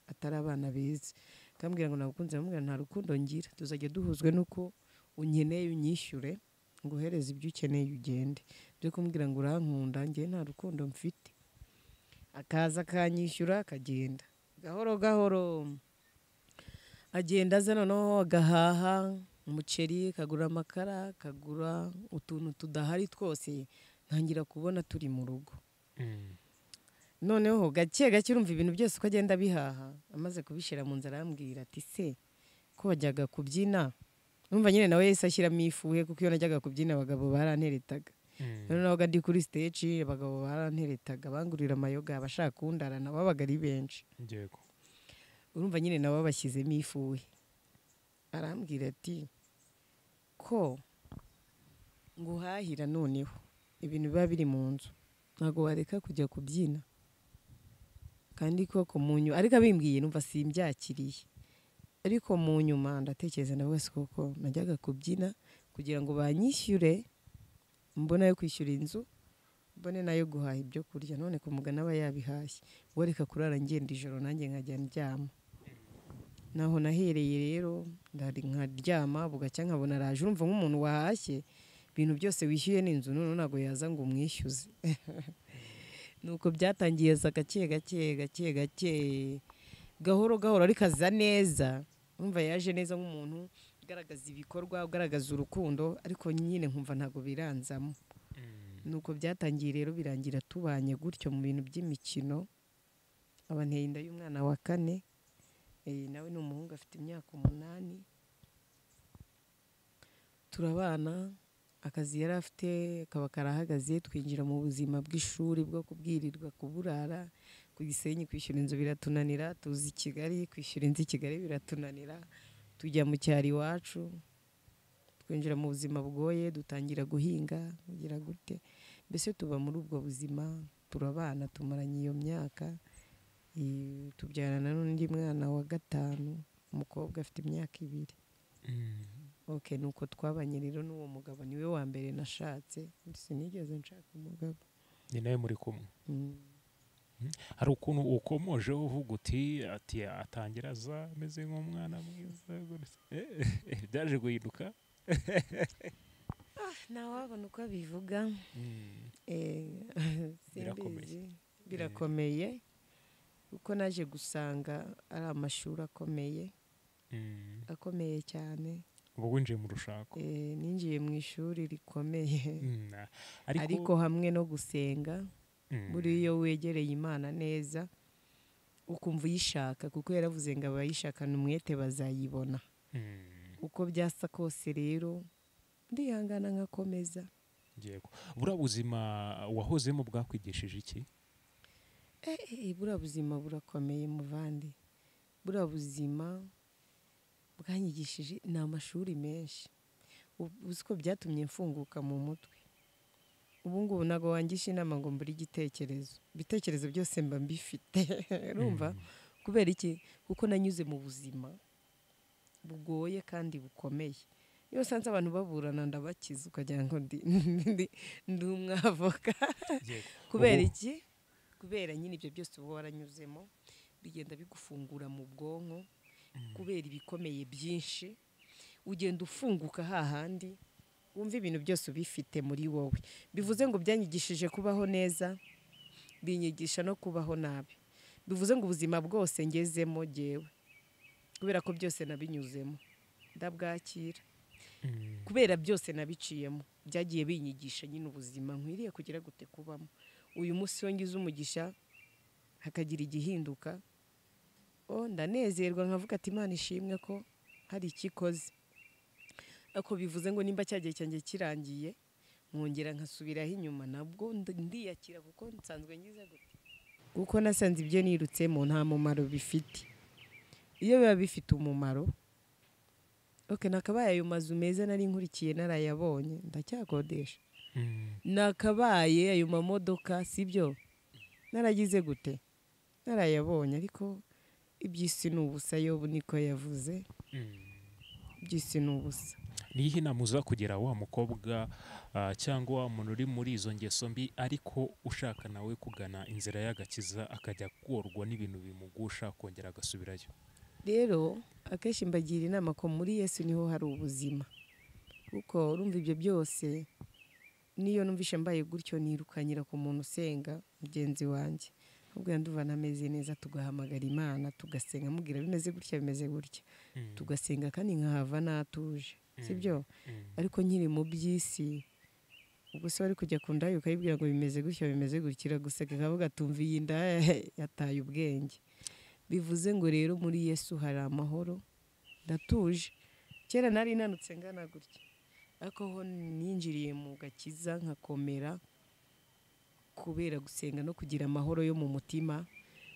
atari abana beza kambwira ngo nagukunze ndamubwira nta rukundo ngira tuzajya duhuzwe n'uko unkeneye unyishyure nguhereze ibyo ukeneye ugende byo kumbwira ngo urankunda ngewe nta rukundo mfite akaza akanyishyura akagenda gahoro gahoro agenda aza noneho agahaha umuceri kagura amakara kagura utuntu tudahari twose ntangira kubona turi mu rugo noneho gake gake urumva ibintu byose uko agenda abihaha amaze kubishyira mu nzara arambwira ati se ko wajyaga kubyina numva nyine nawe yahise ashyiramo ifuhe kuko iyo najyaga kubyina abagabo baranteretaga rero nabaga ndi kuri stage abagabo baranteretaga bangurira amayoga abashaka kundarana babaga ari benshi yego urumva nyine nabo bashyizemo ifuhe arambwira ati ko nguhahira noneho ibintu biba biri mu nzu ntabwo wareka kujya kubyina kandi koko mu nyuma ariko abimbwiye numva simbyakiriye ariko mu nyuma ndatekereza na wese kuko najyaga kubyina kugira ngo banyishyure mbone ayo kwishyura inzu mbone nayo guhaha ibyo kurya none ku mugana aba yabihashye ubwo reka kurara ngenda ijoro nanjye nkajya ndyama naho nahereye rero ndari nkaryama bugacya nkabona araje urumva nk'umuntu wahashye ibintu byose wishyuye n'inzu none ntabwo yaza ngo umwishyuze nuko byatangiye za gake gake gake gake gahoro gahoro ariko aza neza numva yaje neza nk'umuntu ugaragaza ibikorwa ugaragaza urukundo ariko nyine nkumva ntabwo biranzamo nuko byatangiye rero birangira tubanye gutyo mu bintu by'imikino abanteye inda y'umwana wa kane eh, nawe ni umuhungu afite imyaka umunani turabana akazi yari afite kaba karahagaze twinjira mu buzima bw'ishuri bwo kubwirirwa kuburara ku gisenyi kwishyura inzu biratunanira tuzi i kigali kwishyura inzu i kigali biratunanira tujya mu cyaro iwacu twinjira mu buzima bugoye dutangira guhinga kugira gute mbese tuba muri ubwo buzima turabana tumaranye iyo myaka eh, tubyarana n'undi mwana wa gatanu umukobwa afite imyaka ibiri ok ni uko twabanye rero n'uwo mugabo niwe wa mbere nashatse sinigeze nshaka umugabo ni nawe muri kumwe hari ukuntu ukomojeho uvuga uti ati atangira aza ameze nk'umwana mwiza gutya." Eh, byaje guhinduka ntawabona uko abivuga Mm. Eh, Birakomeye. simbizi birakomeye kuko naje gusanga ari amashuri akomeye Mm. akomeye cyane ubu winjiye mu rushako Eh, ninjiye mu ishuri rikomeye Mm. ariko hamwe no gusenga Mm. buriya iyo wegereye imana neza ukumva uyishaka kuko yaravuze ngo abayishakana umwete bazayibona Mm. uko byasa kose rero ndihangana nkakomeza yego buriya buzima wahozemo bwakwigishije iki Eh, buriya buzima burakomeye muvandi buriya buzima bwanyigishije ni amashuri menshi Ubu- uzi ko byatumye mfunguka mu mutwe ubu ngubu ntabwo wangisha inama ngo mbure igitekerezo ibitekerezo byose mba mbifite urumva Mm. kubera iki kuko nanyuze mu buzima bugoye kandi bukomeye iyo usanze abantu baburana ndabakiza ukagira ngo ndi ndi- ndi umwavoka Yego. kubera Ubu- iki kubera nyine ibyo byose uba waranyuzemo bigenda bigufungura mu bwonko kubera ibikomeye byinshi ugenda ufunguka hahandi wumva ibintu byose ubifite muri wowe bivuze ngo byanyigishije kubaho neza binyigisha no kubaho nabi bivuze ngo ubuzima bwose ngezemo jyewe kubera ko byose nabinyuzemo ndabwakira Mm. kubera byose nabiciyemo byagiye binyigisha nyine ubuzima nkwiriye kugira gute kubamo uyu munsi iyo ngize umugisha hakagira igihinduka o ndanezerwa nkavuga ati imana ishimwe ko hari ikikoze ako bivuze ngo nimba cya gihe cyanjye kirangiye nkongera nkasubiraho inyuma nabwo ndi- ndiyakira kuko nsanzwe ngize gute kuko nasanze ibyo nirutsemo nta mumaro bifite iyo biba bifite umumaro ok nakabaye ayo mazu meza nari nkurikiye narayabonye ndacyakodesha Mm. nakabaye ayo mamodoka sibyo naragize gute narayabonye ariko iby'isi ni ubusa yobu niko yavuze Mm. iby'isi ni ubusa ni iyihe inama uza kugira wa mukobwa ah, cyangwa wa muntu uri muri izo ngeso mbi ariko ushaka nawe kugana inzira y'agakiza akajya korwa n'ibintu bimugusha akongera agasubirayo rero akenshi mbagira inama ko muri yesu niho hari ubuzima kuko urumva ibyo byose n'iyo numvishe mbaye gutyo nirukanyira ku muntu usenga mugenzi wanjye ahubwo yanduva ntameze neza tugahamagara imana tugasenga mubwira bimeze gutya bimeze gutya Mm, tugasenga kandi nkahava natuje sibyo mm, ariko nkiri mu by'isi ubwo se wari kujya ku ndaya ukayibwira ngo bimeze gutya bimeze gutya iraguseka ikavuga tumva iyi ndaya yataye ubwenge bivuze ngo rero muri yesu hari amahoro ndatuje kera nari nanutse ngana gutya ariko ho ninjiriye mu gakiza nkakomera kubera gusenga no kugira amahoro yo mu mutima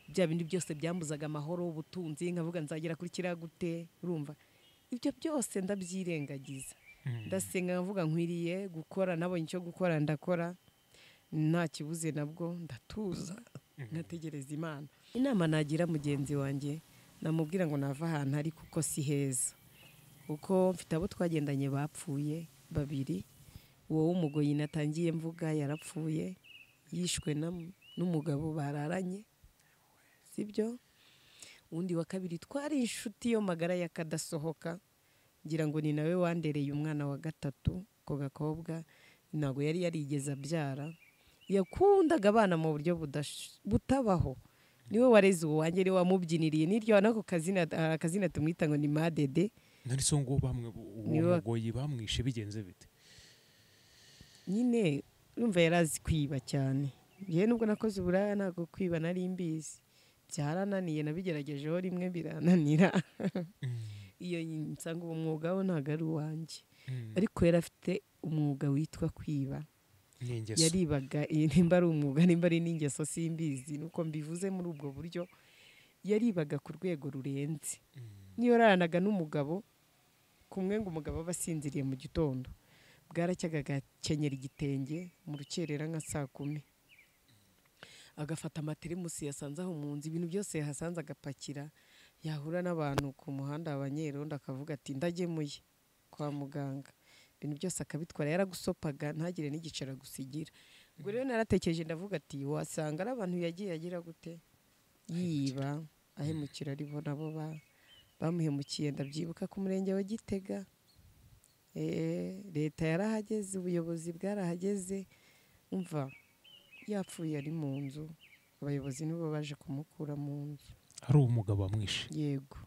bya bindi byose byambuzaga amahoro ubutunzi nkavuga nzagera kuri kiriya gute urumva ibyo byose ndabyirengagiza mm, ndasenga nkavuga nkwiriye gukora nabonye icyo gukora ndakora nta kibuze nabwo ndatuza nkategereza imana inama nagira mugenzi wanjye namubwira ngo nave ahantu ari kuko si heza kuko mfite abo twagendanye bapfuye babiri uwo w'umugoyi natangiye mvuga yarapfuye yishwe na- n'umugabo bararanye sibyo undi wa kabiri twari inshuti yo magara y'akadasohoka ngira ngo ni nawe wandereye umwana wa gatatu ko gakobwa ntabwo yari yarigeze abyara yakundaga abana mu buryo budash- butabaho niwe wareze uwanjye niwe wamubyiniriye n'iryo nako kazina hari akazina tumwita ngo ni madede nanditseho ngo bamwe uwo Niwe- mugoyi bamwishe bigenze bite nyine yumva yari azi kwiba cyane yewe nubwo nakoze uburaya ntabwo kwiba nari mbizi byarananiye nabigeragejeho rimwe birananira iyo nsanga uwo mwuga we ntabwo ari uwanjye Mm, ariko yari afite umwuga witwa kwiba ni ingeso yaribaga iyi nimba ari umwuga nimba ari n'ingeso simbizi nuko mbivuze muri ubwo buryo yaribaga ku rwego rurenze niyo yaranaga n'umugabo kumwe ngo umugabo aba asinziriye mu gitondo bwaracyagaga agakenyera igitenge mu rukerera nka saa kumi agafata amateremusi yasanze aho mu nzu ibintu byose yahasanze agapakira yahura n'abantu ku muhanda abanyerondo akavuga ati ndagemuye kwa muganga ibintu byose akabitwara yaragusopaga ntagire n'igiciro agusigira ubwo rero naratekereje ndavuga ati wasanga ari abantu yagiye agira gute yiba ahemukira aribo nabo ba bamuhemukiye ndabyibuka ku murenge wa gitega Eh, leta yarahageze ubuyobozi bwarahageze umva yapfuye ari mu nzu abayobozi nibo baje kumukura mu nzu hari uwo mugabo wamwishe yego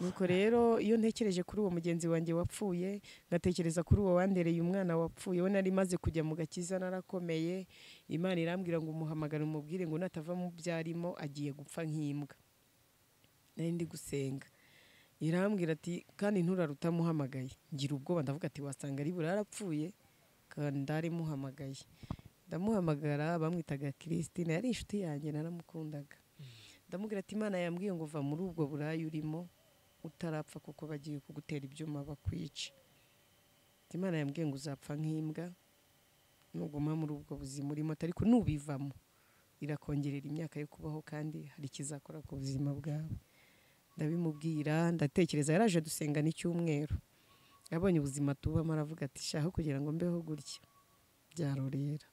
nuko rero iyo ntekereje kuri uwo mugenzi wanjye wapfuye ngatekereza kuri uwo wandereye umwana wapfuye we nari maze kujya mu gakiza narakomeye imana irambwira ngo umuhamagare umubwire ngo natava mu byo arimo agiye gupfa nk'imbwa nari ndi gusenga irambwira ati kandi nturare utamuhamagaye ngira ubwoba ndavuga ati wasanga ari burara apfuye kandi ndare muhamagaye ndamuhamagara bamwitaga kirisitine yari inshuti yanjye naramukundaga ndamubwira ati imana yambwiye ngo va muri ubwo buraya urimo utarapfa kuko bagiye kugutera ibyuma bakwica Ati, imana yambwiye ngo uzapfa nk'imbwa nuguma muri ubwo buzima urimo ariko nubivamo irakongerera imyaka yo kubaho kandi hari ikizakora ku buzima bwawe ndabimubwira ndatekereza yaraje dusenga n'icyumweru yabonye ubuzima tubamo aravuga ati shaho kugira ngo mbeho gutya byarorera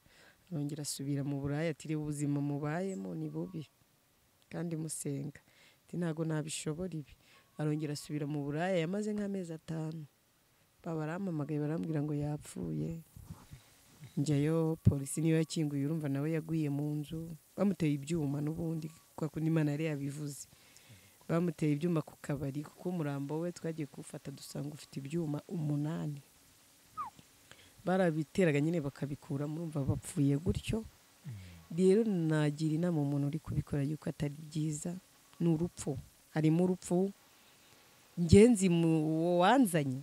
arongera asubira mu buraya ati reba ubuzima mubayemo ni bubi kandi musenga ati ntabwo nabishobora ibi arongera asubira mu buraya yamaze nk'amezi atanu baba barampamagaye barambwira ngo yapfuye njyayo polisi niyo yakinguye urumva nawe yaguye mu nzu bamuteye ibyuma n'ubundi kwa kundi imana yari yabivuze bamuteye ibyuma ku kabari kuko umurambo we twagiye kuwufata dusanga ufite ibyuma umunani barabiteraga nyine bakabikuramo urumva bapfuye gutyo rero nagira inama umuntu uri kubikora yuko atari byiza ni urupfu harimo urupfu ngenzi mu uwo wanzanye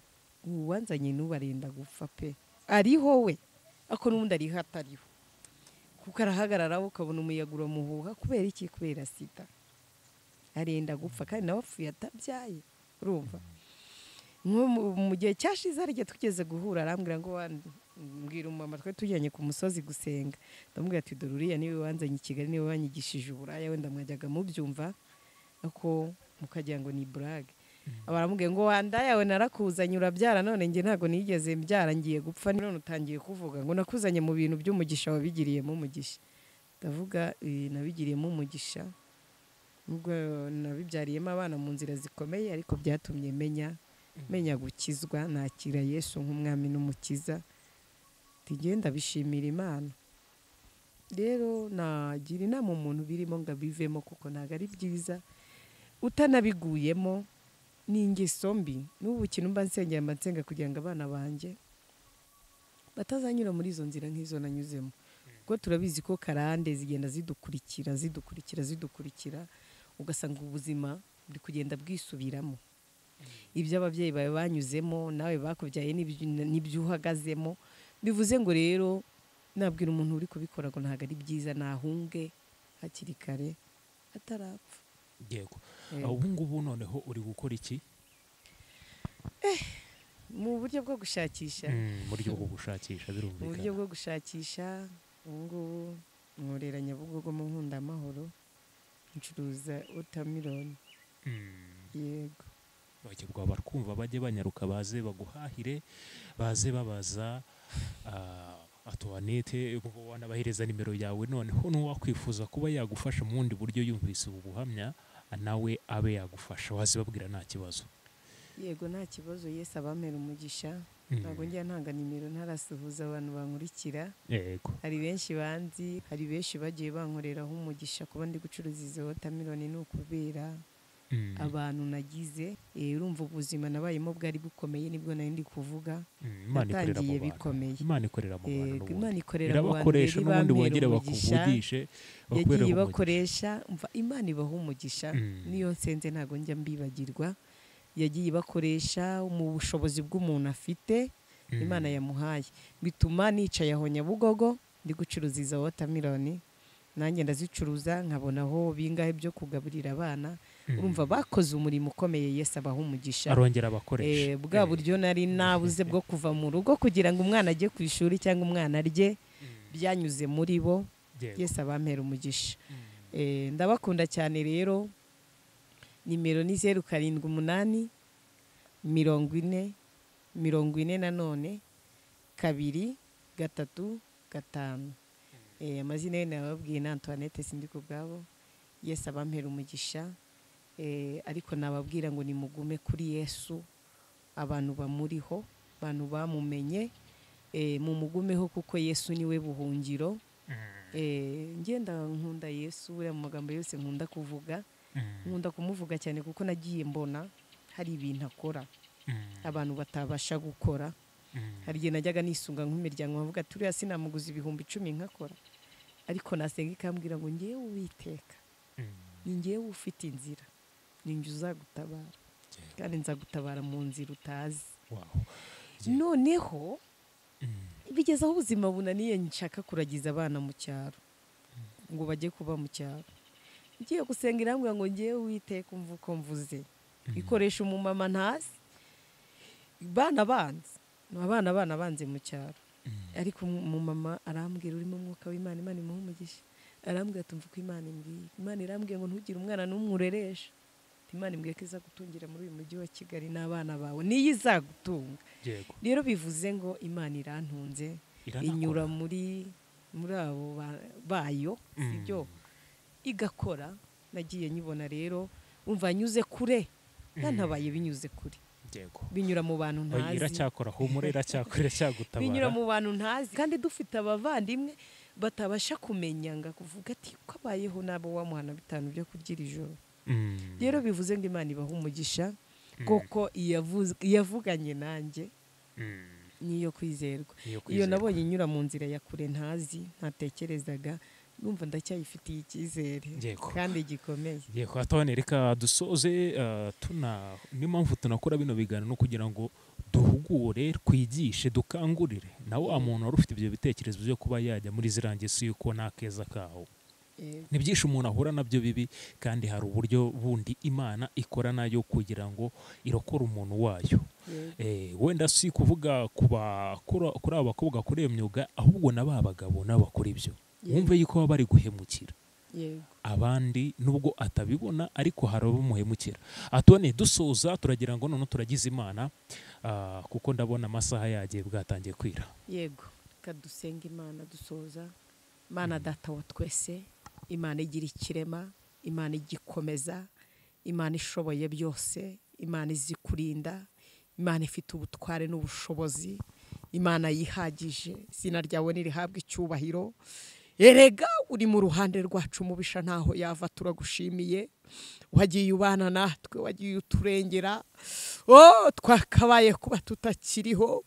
uwo wanzanye n'ubarenda gupfa pe ariho we ariko n'ubundi ariho atariho kuko arahagarara we ukabona umuyaga uramuhuha kubera iki kubera sida arenda gupfa kandi nawe apfuye atabyaye urumva nko mu- mu gihe cyashize hari igihe tugeze guhura arambwira ngo "Wa- mbwira umumama twe tujyanye ku musozi gusenga ndamubwira ati dore uriya niwe wanzanye i kigali niwe wanyigishije uburaya wenda mwajyaga mubyumva ako mukagira ngo ni burage baramubwiye ngo wanda yawe narakuzanye urabyara none njye ntabwo nigeze mbyara ngiye gupfa none utangiye kuvuga ngo nakuzanye mu bintu by'umugisha wabigiriyemo umugisha ndavuga "Eh, nabigiriyemo umugisha nubwo nabibyariyemo abana mu nzira zikomeye ariko byatumye menya menya gukizwa nakira yesu nk'umwami n'umukiza tugenda bishimira imana rero nagira inama umuntu birimo ngo abivemo kuko ntabwo ari byiza utanabiguyemo ni ingeso mbi n'ubu kintu mba nsengera mba nsenga kugira ngo abana banjye batazanyura muri izo nzira nk'izo nanyuzemo kuko turabizi ko karande zigenda zidukurikira zidukurikira zidukurikira ugasanga ubuzima buri kugenda bwisubiramo ibyo ababyeyi bawe banyuzemo nawe bakubyaye n'ibyo- n'ibyo uhagazemo bivuze ngo rero nabwira umuntu uri kubikora ngo ntabwo ari byiza nahunge hakiri kare atarapfa yego Eh, ubu ngubu noneho uri gukora iki mu buryo bwo gushakisha Mm, mu buryo bwo gushakisha mu buryo birumvikana bwo gushakisha ubu ngubu nkorera nyabugogo mu nkundamahoro ncuruza wotamironi Mm. yego bagirwa barkumva bajye banyaruka baze baguhahire baze babaza ah, atuwanete ubwo wanabahereza nimero yawe noneho n'uwakwifuza kuba yagufasha mu bundi buryo yumvise ubu buhamya ah, nawe abe yagufasha wazibabwira nta kibazo yego nta kibazo yesi abamera umugisha Mm. ntabwo njya ntanga nimero ntarasuhuza abantu bankurikira yego hari benshi banzi hari benshi bagiye bankoreraho umugisha kuba ndi gucuruza izo wotamironi ni ukubera Mm, abantu nagize Eh, urumva ubuzima nabayemo bwari bukomeye nibwo nari ndi kuvuga mm, Imana ikorera mu natangiye bantu bikomeye. Imana ikorera mu bantu Yego, n'ubundi. imana ikorera mu bantu irabakoresha rero n'ubundi ibambera wongere umugisha. bakuvugishe bakubereye yagiye umugisha. ibakoresha umva imana ibaha umugisha Mm. niyo nsenze ntabwo njya mbibagirwa yagiye ibakoresha mu bushobozi bw'umuntu afite Mm. imana yamuhaye bituma nicaye aho nyabugogo ndi gucuruza izo wotamironi nanjye ndazicuruza nkabonaho bingahe byo kugaburira abana Mm. urumva bakoze umurimo ukomeye yesu abaha umugisha arongera abakoresha Eh, bwa buryo nari nabuze bwo kuva mu rugo kugira ngo umwana ajye ku ishuri cyangwa umwana arye byanyuze muri bo Yego. yesu abampera umugisha Mm. Eh, ndabakunda cyane rero nimero ni zeru karindwi umunani mirongo ine mirongo ine nanone kabiri gatatu gatanu Eh, amazina ye nababwiye na antoinette sindi ku bwabo yesu abampera umugisha Eh, ariko nababwira ngo nimugume kuri yesu abantu bamuriho abantu bamumenye eh, mumugumeho kuko yesu niwe buhungiro Mm. Eh, ngenda nkunda yesu buriya mu magambo yose nkunda kuvuga Mm. nkunda kumuvuga cyane kuko nagiye mbona hari ibintu akora Mm. abantu batabasha gukora Mm. hari igihe najyaga nisunga nk'imiryango nkavuga turiya sinamuguza ibihumbi icumi nkakora ariko nasenga ikambwira ngo ngewe uwiteka Mm. ni ngewe ufite inzira ni njye uzagutabara kandi nzagutabara mu nzira utazi Wow. Ye- noneho Mm. bigeze aho ubuzima bunaniye nshaka kuragiza abana mu cyaro ngo bajye kuba mu cyaro ngiye gusenga irambwira ngo ngewe witeka umva uko mvuze ikoresha umumama ntasi bana banze ni abana bana banze mu cyaro ariko umu- umumama arambwira urimo umwuka w'imana imana imuha umugisha arambwira ati umva uko imana imbwiye imana irambwiye ngo ntugire umwana n'umwe ureresha imana imbwiye ko iza gutungira muri uyu mujyi wa kigali n'abana bawe niyo izagutunga Yego. rero bivuze ngo imana irantunze Iranakora. inyura muri muri abo ba- bayo sibyo igakora nagiye nyibona rero umva nyuze kure nanabaye binyuze kure Yego. binyura mu bantu Oya, ntazi iracyakora humura iracyakora iracyagutabara binyura mu bantu ntazi kandi dufite abavandimwe batabasha kumenya ngo kuvuga ati ko abayeho nabo wamuhana bitanu byo kurya iri joro Mm. rero bivuze ngo imana ibaha umugisha kuko iyavuze- iyavuganye nanjye Mm. niyo kwizerwa Niyo iyo kwizerwa. nabonye inyura mu nzira ya kure ntazi ntatekerezaga numva ndacyayifitiye icyizere Yego. kandi gikomeye yego atone reka dusoze ah, tuna niyo mpamvu tunakora bino biganiro kugira ngo duhugure twigishe dukangurire na wa muntu wari ufite ibyo bitekerezo byo kuba yajya muri ziriya ngeso y'uko nta keza kaho Yego. ni byinshi umuntu ahura nabyo bibi kandi hari uburyo bundi imana ikora nayo kugira ngo irokore umuntu wayo Yego. Eh, wenda si kuvuga ku ba- kura- kuri aba bakobwa bakora iyo myuga ahubwo na ba bagabo nabo bakora ibyo Yego. wumve yuko baba bari guhemukira yego abandi nubwo atabibona ariko hari abamuhemukira atone dusoza turagira ngo noneho turagize imana ah, kuko ndabona amasaha yagiye bwatangiye kwira yego reka dusenga imana dusoza imana data wa twese imana igira ikirema imana igikomeza imana ishoboye byose imana izi kurinda imana ifite ubutware n'ubushobozi imana yihagije izina ryawe nirihabwa icyubahiro erega uri mu ruhande rwacu mubisha ntaho yava turagushimiye wagiye ubana natwe wagiye uturengera oh twakabaye kuba tutakiriho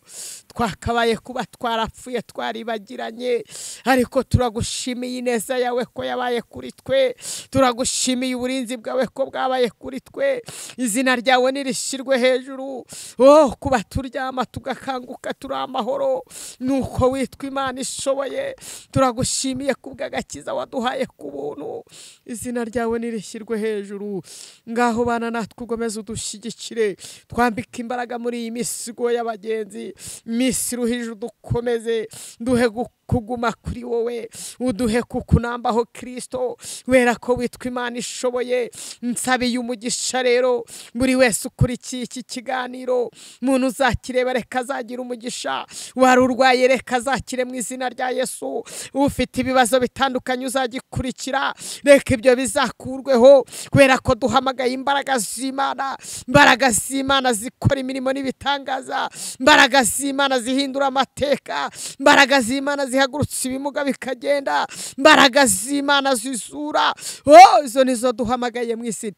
twakabaye kuba twarapfuye twaribagiranye ariko turagushimiye ineza yawe ko yabaye kuri twe turagushimiye uburinzi bwawe ko bwabaye kuri twe izina ryawe nirishyirwe hejuru oh kuba turyama tugakanguka turi amahoro nuko witwa imana ishoboye turagushimiye kubw'agakiza waduhaye ku buntu izina ryawe nirishyirwe hejuru ngaho bana natwe ugomeze udushyigikire twambike imbaraga muri iyi misigo y'abagenzi misi ruhije udukomeze duhe kuguma kuri wowe uduhe kukunambaho kirisito kubera ko witwa imana ishoboye nsabiye umugisha rero buri wese ukurikiye iki kiganiro umuntu uzakireba reka azagira umugisha wari urwaye reka azakire mu izina rya yesu ufite ibibazo bitandukanye uzagikurikira reka ibyo bizakurweho kubera ko duhamagaye imbaraga z'imana imbaraga z'imana zikora imirimo n'ibitangaza imbaraga z'imana zihindura amateka imbaraga z'imana zihagurutsa ibimuga bikagenda imbaraga z'imana zizura oh, izo nizo duhamagaye mu izina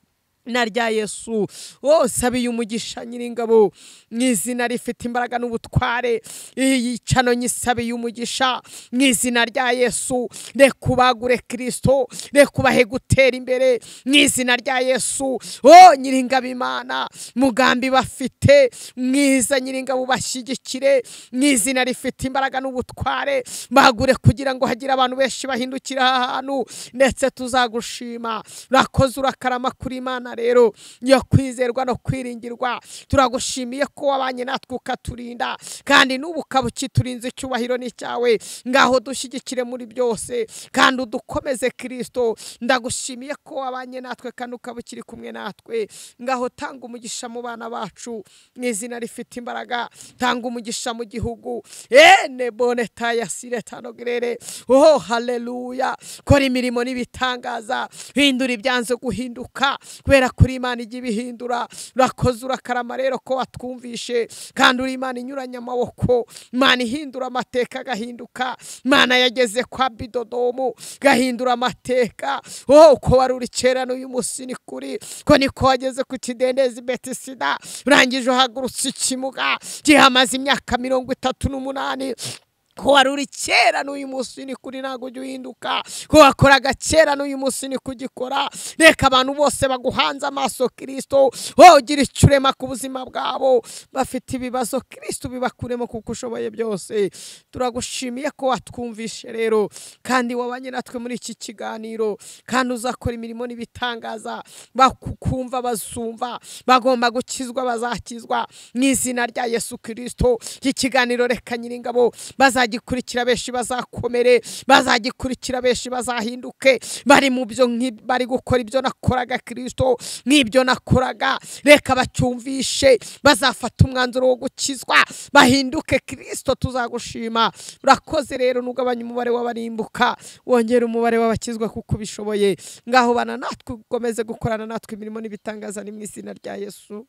na rya yesu wose abiye umugisha nyiringabo mu izina rifite imbaraga n'ubutware iyi cano nyisabiye umugisha mu izina rya yesu reka ubagure kirisito reka ubahe gutera imbere mu izina rya yesu wo nyiringabo imana mugambi bafite mwiza nyiringabo bashyigikire mu izina rifite imbaraga n'ubutware bagure kugira ngo hagire abantu benshi bahindukira aha hantu ndetse tuzagushima urakoze urakarama kuri imana rero yo kwizerwa no kwiringirwa turagushimiye ko wabanye natwe ukaturinda kandi n'ubu ukaba ukiturinze icyubahiro ni cyawe ngaho dushyigikire muri byose kandi udukomeze kirisito ndagushimiye ko wabanye natwe kandi ukaba ukiri kumwe natwe ngaho tanga umugisha mu bana bacu mu izina rifite imbaraga tanga umugisha mu gihugu ene boneta ya siretano gerere oh haleluya kora imirimo n'ibitangaza hindura ibyanze guhinduka kubera ko uri imana ijya ibihindura urakoze urakarama rero ko watwumvishe kandi uri imana inyuranye amaboko imana ihindura amateka agahinduka imana yageze kwa bidodomu gahindura amateka wowe uko wari uri kera n'uyu munsi ni kuri ko niko wageze ku kidendezi betisida urangije uhagurutse ikimuga gihamaze imyaka mirongo itatu n'umunani ko wari uri kera n'uyu munsi ni kuri ntabwo ujya uhinduka ko wakoraga kera n'uyu munsi ni kugikora reka abantu bose baguhanze amaso kirisito wogira icyo urema ku buzima bwabo bafite ibibazo kirisito bibakuremo kuko ushoboye byose turagushimiye ko watwumvishe rero kandi wabanye natwe muri iki kiganiro kandi uzakora imirimo n'ibitangaza bakumva bazumva bagomba gukizwa bazakizwa mu izina rya yesu kirisito iki kiganiro reka nyiringabo bazajya bazagikurikira benshi bazakomere bazagikurikira benshi bazahinduke bari mu byo bari gukora ibyo nakoraga kirisito n'ibyo nakoraga reka bacyumvishe bazafata umwanzuro wo gukizwa bahinduke kirisito tuzagushima urakoze rero n'ugabanya umubare w'abarimbuka wongera umubare w'abakizwa kuko ubishoboye ngaho bana natwe ukomeze gukorana natwe imirimo n'ibitangaza ni mu izina rya yesu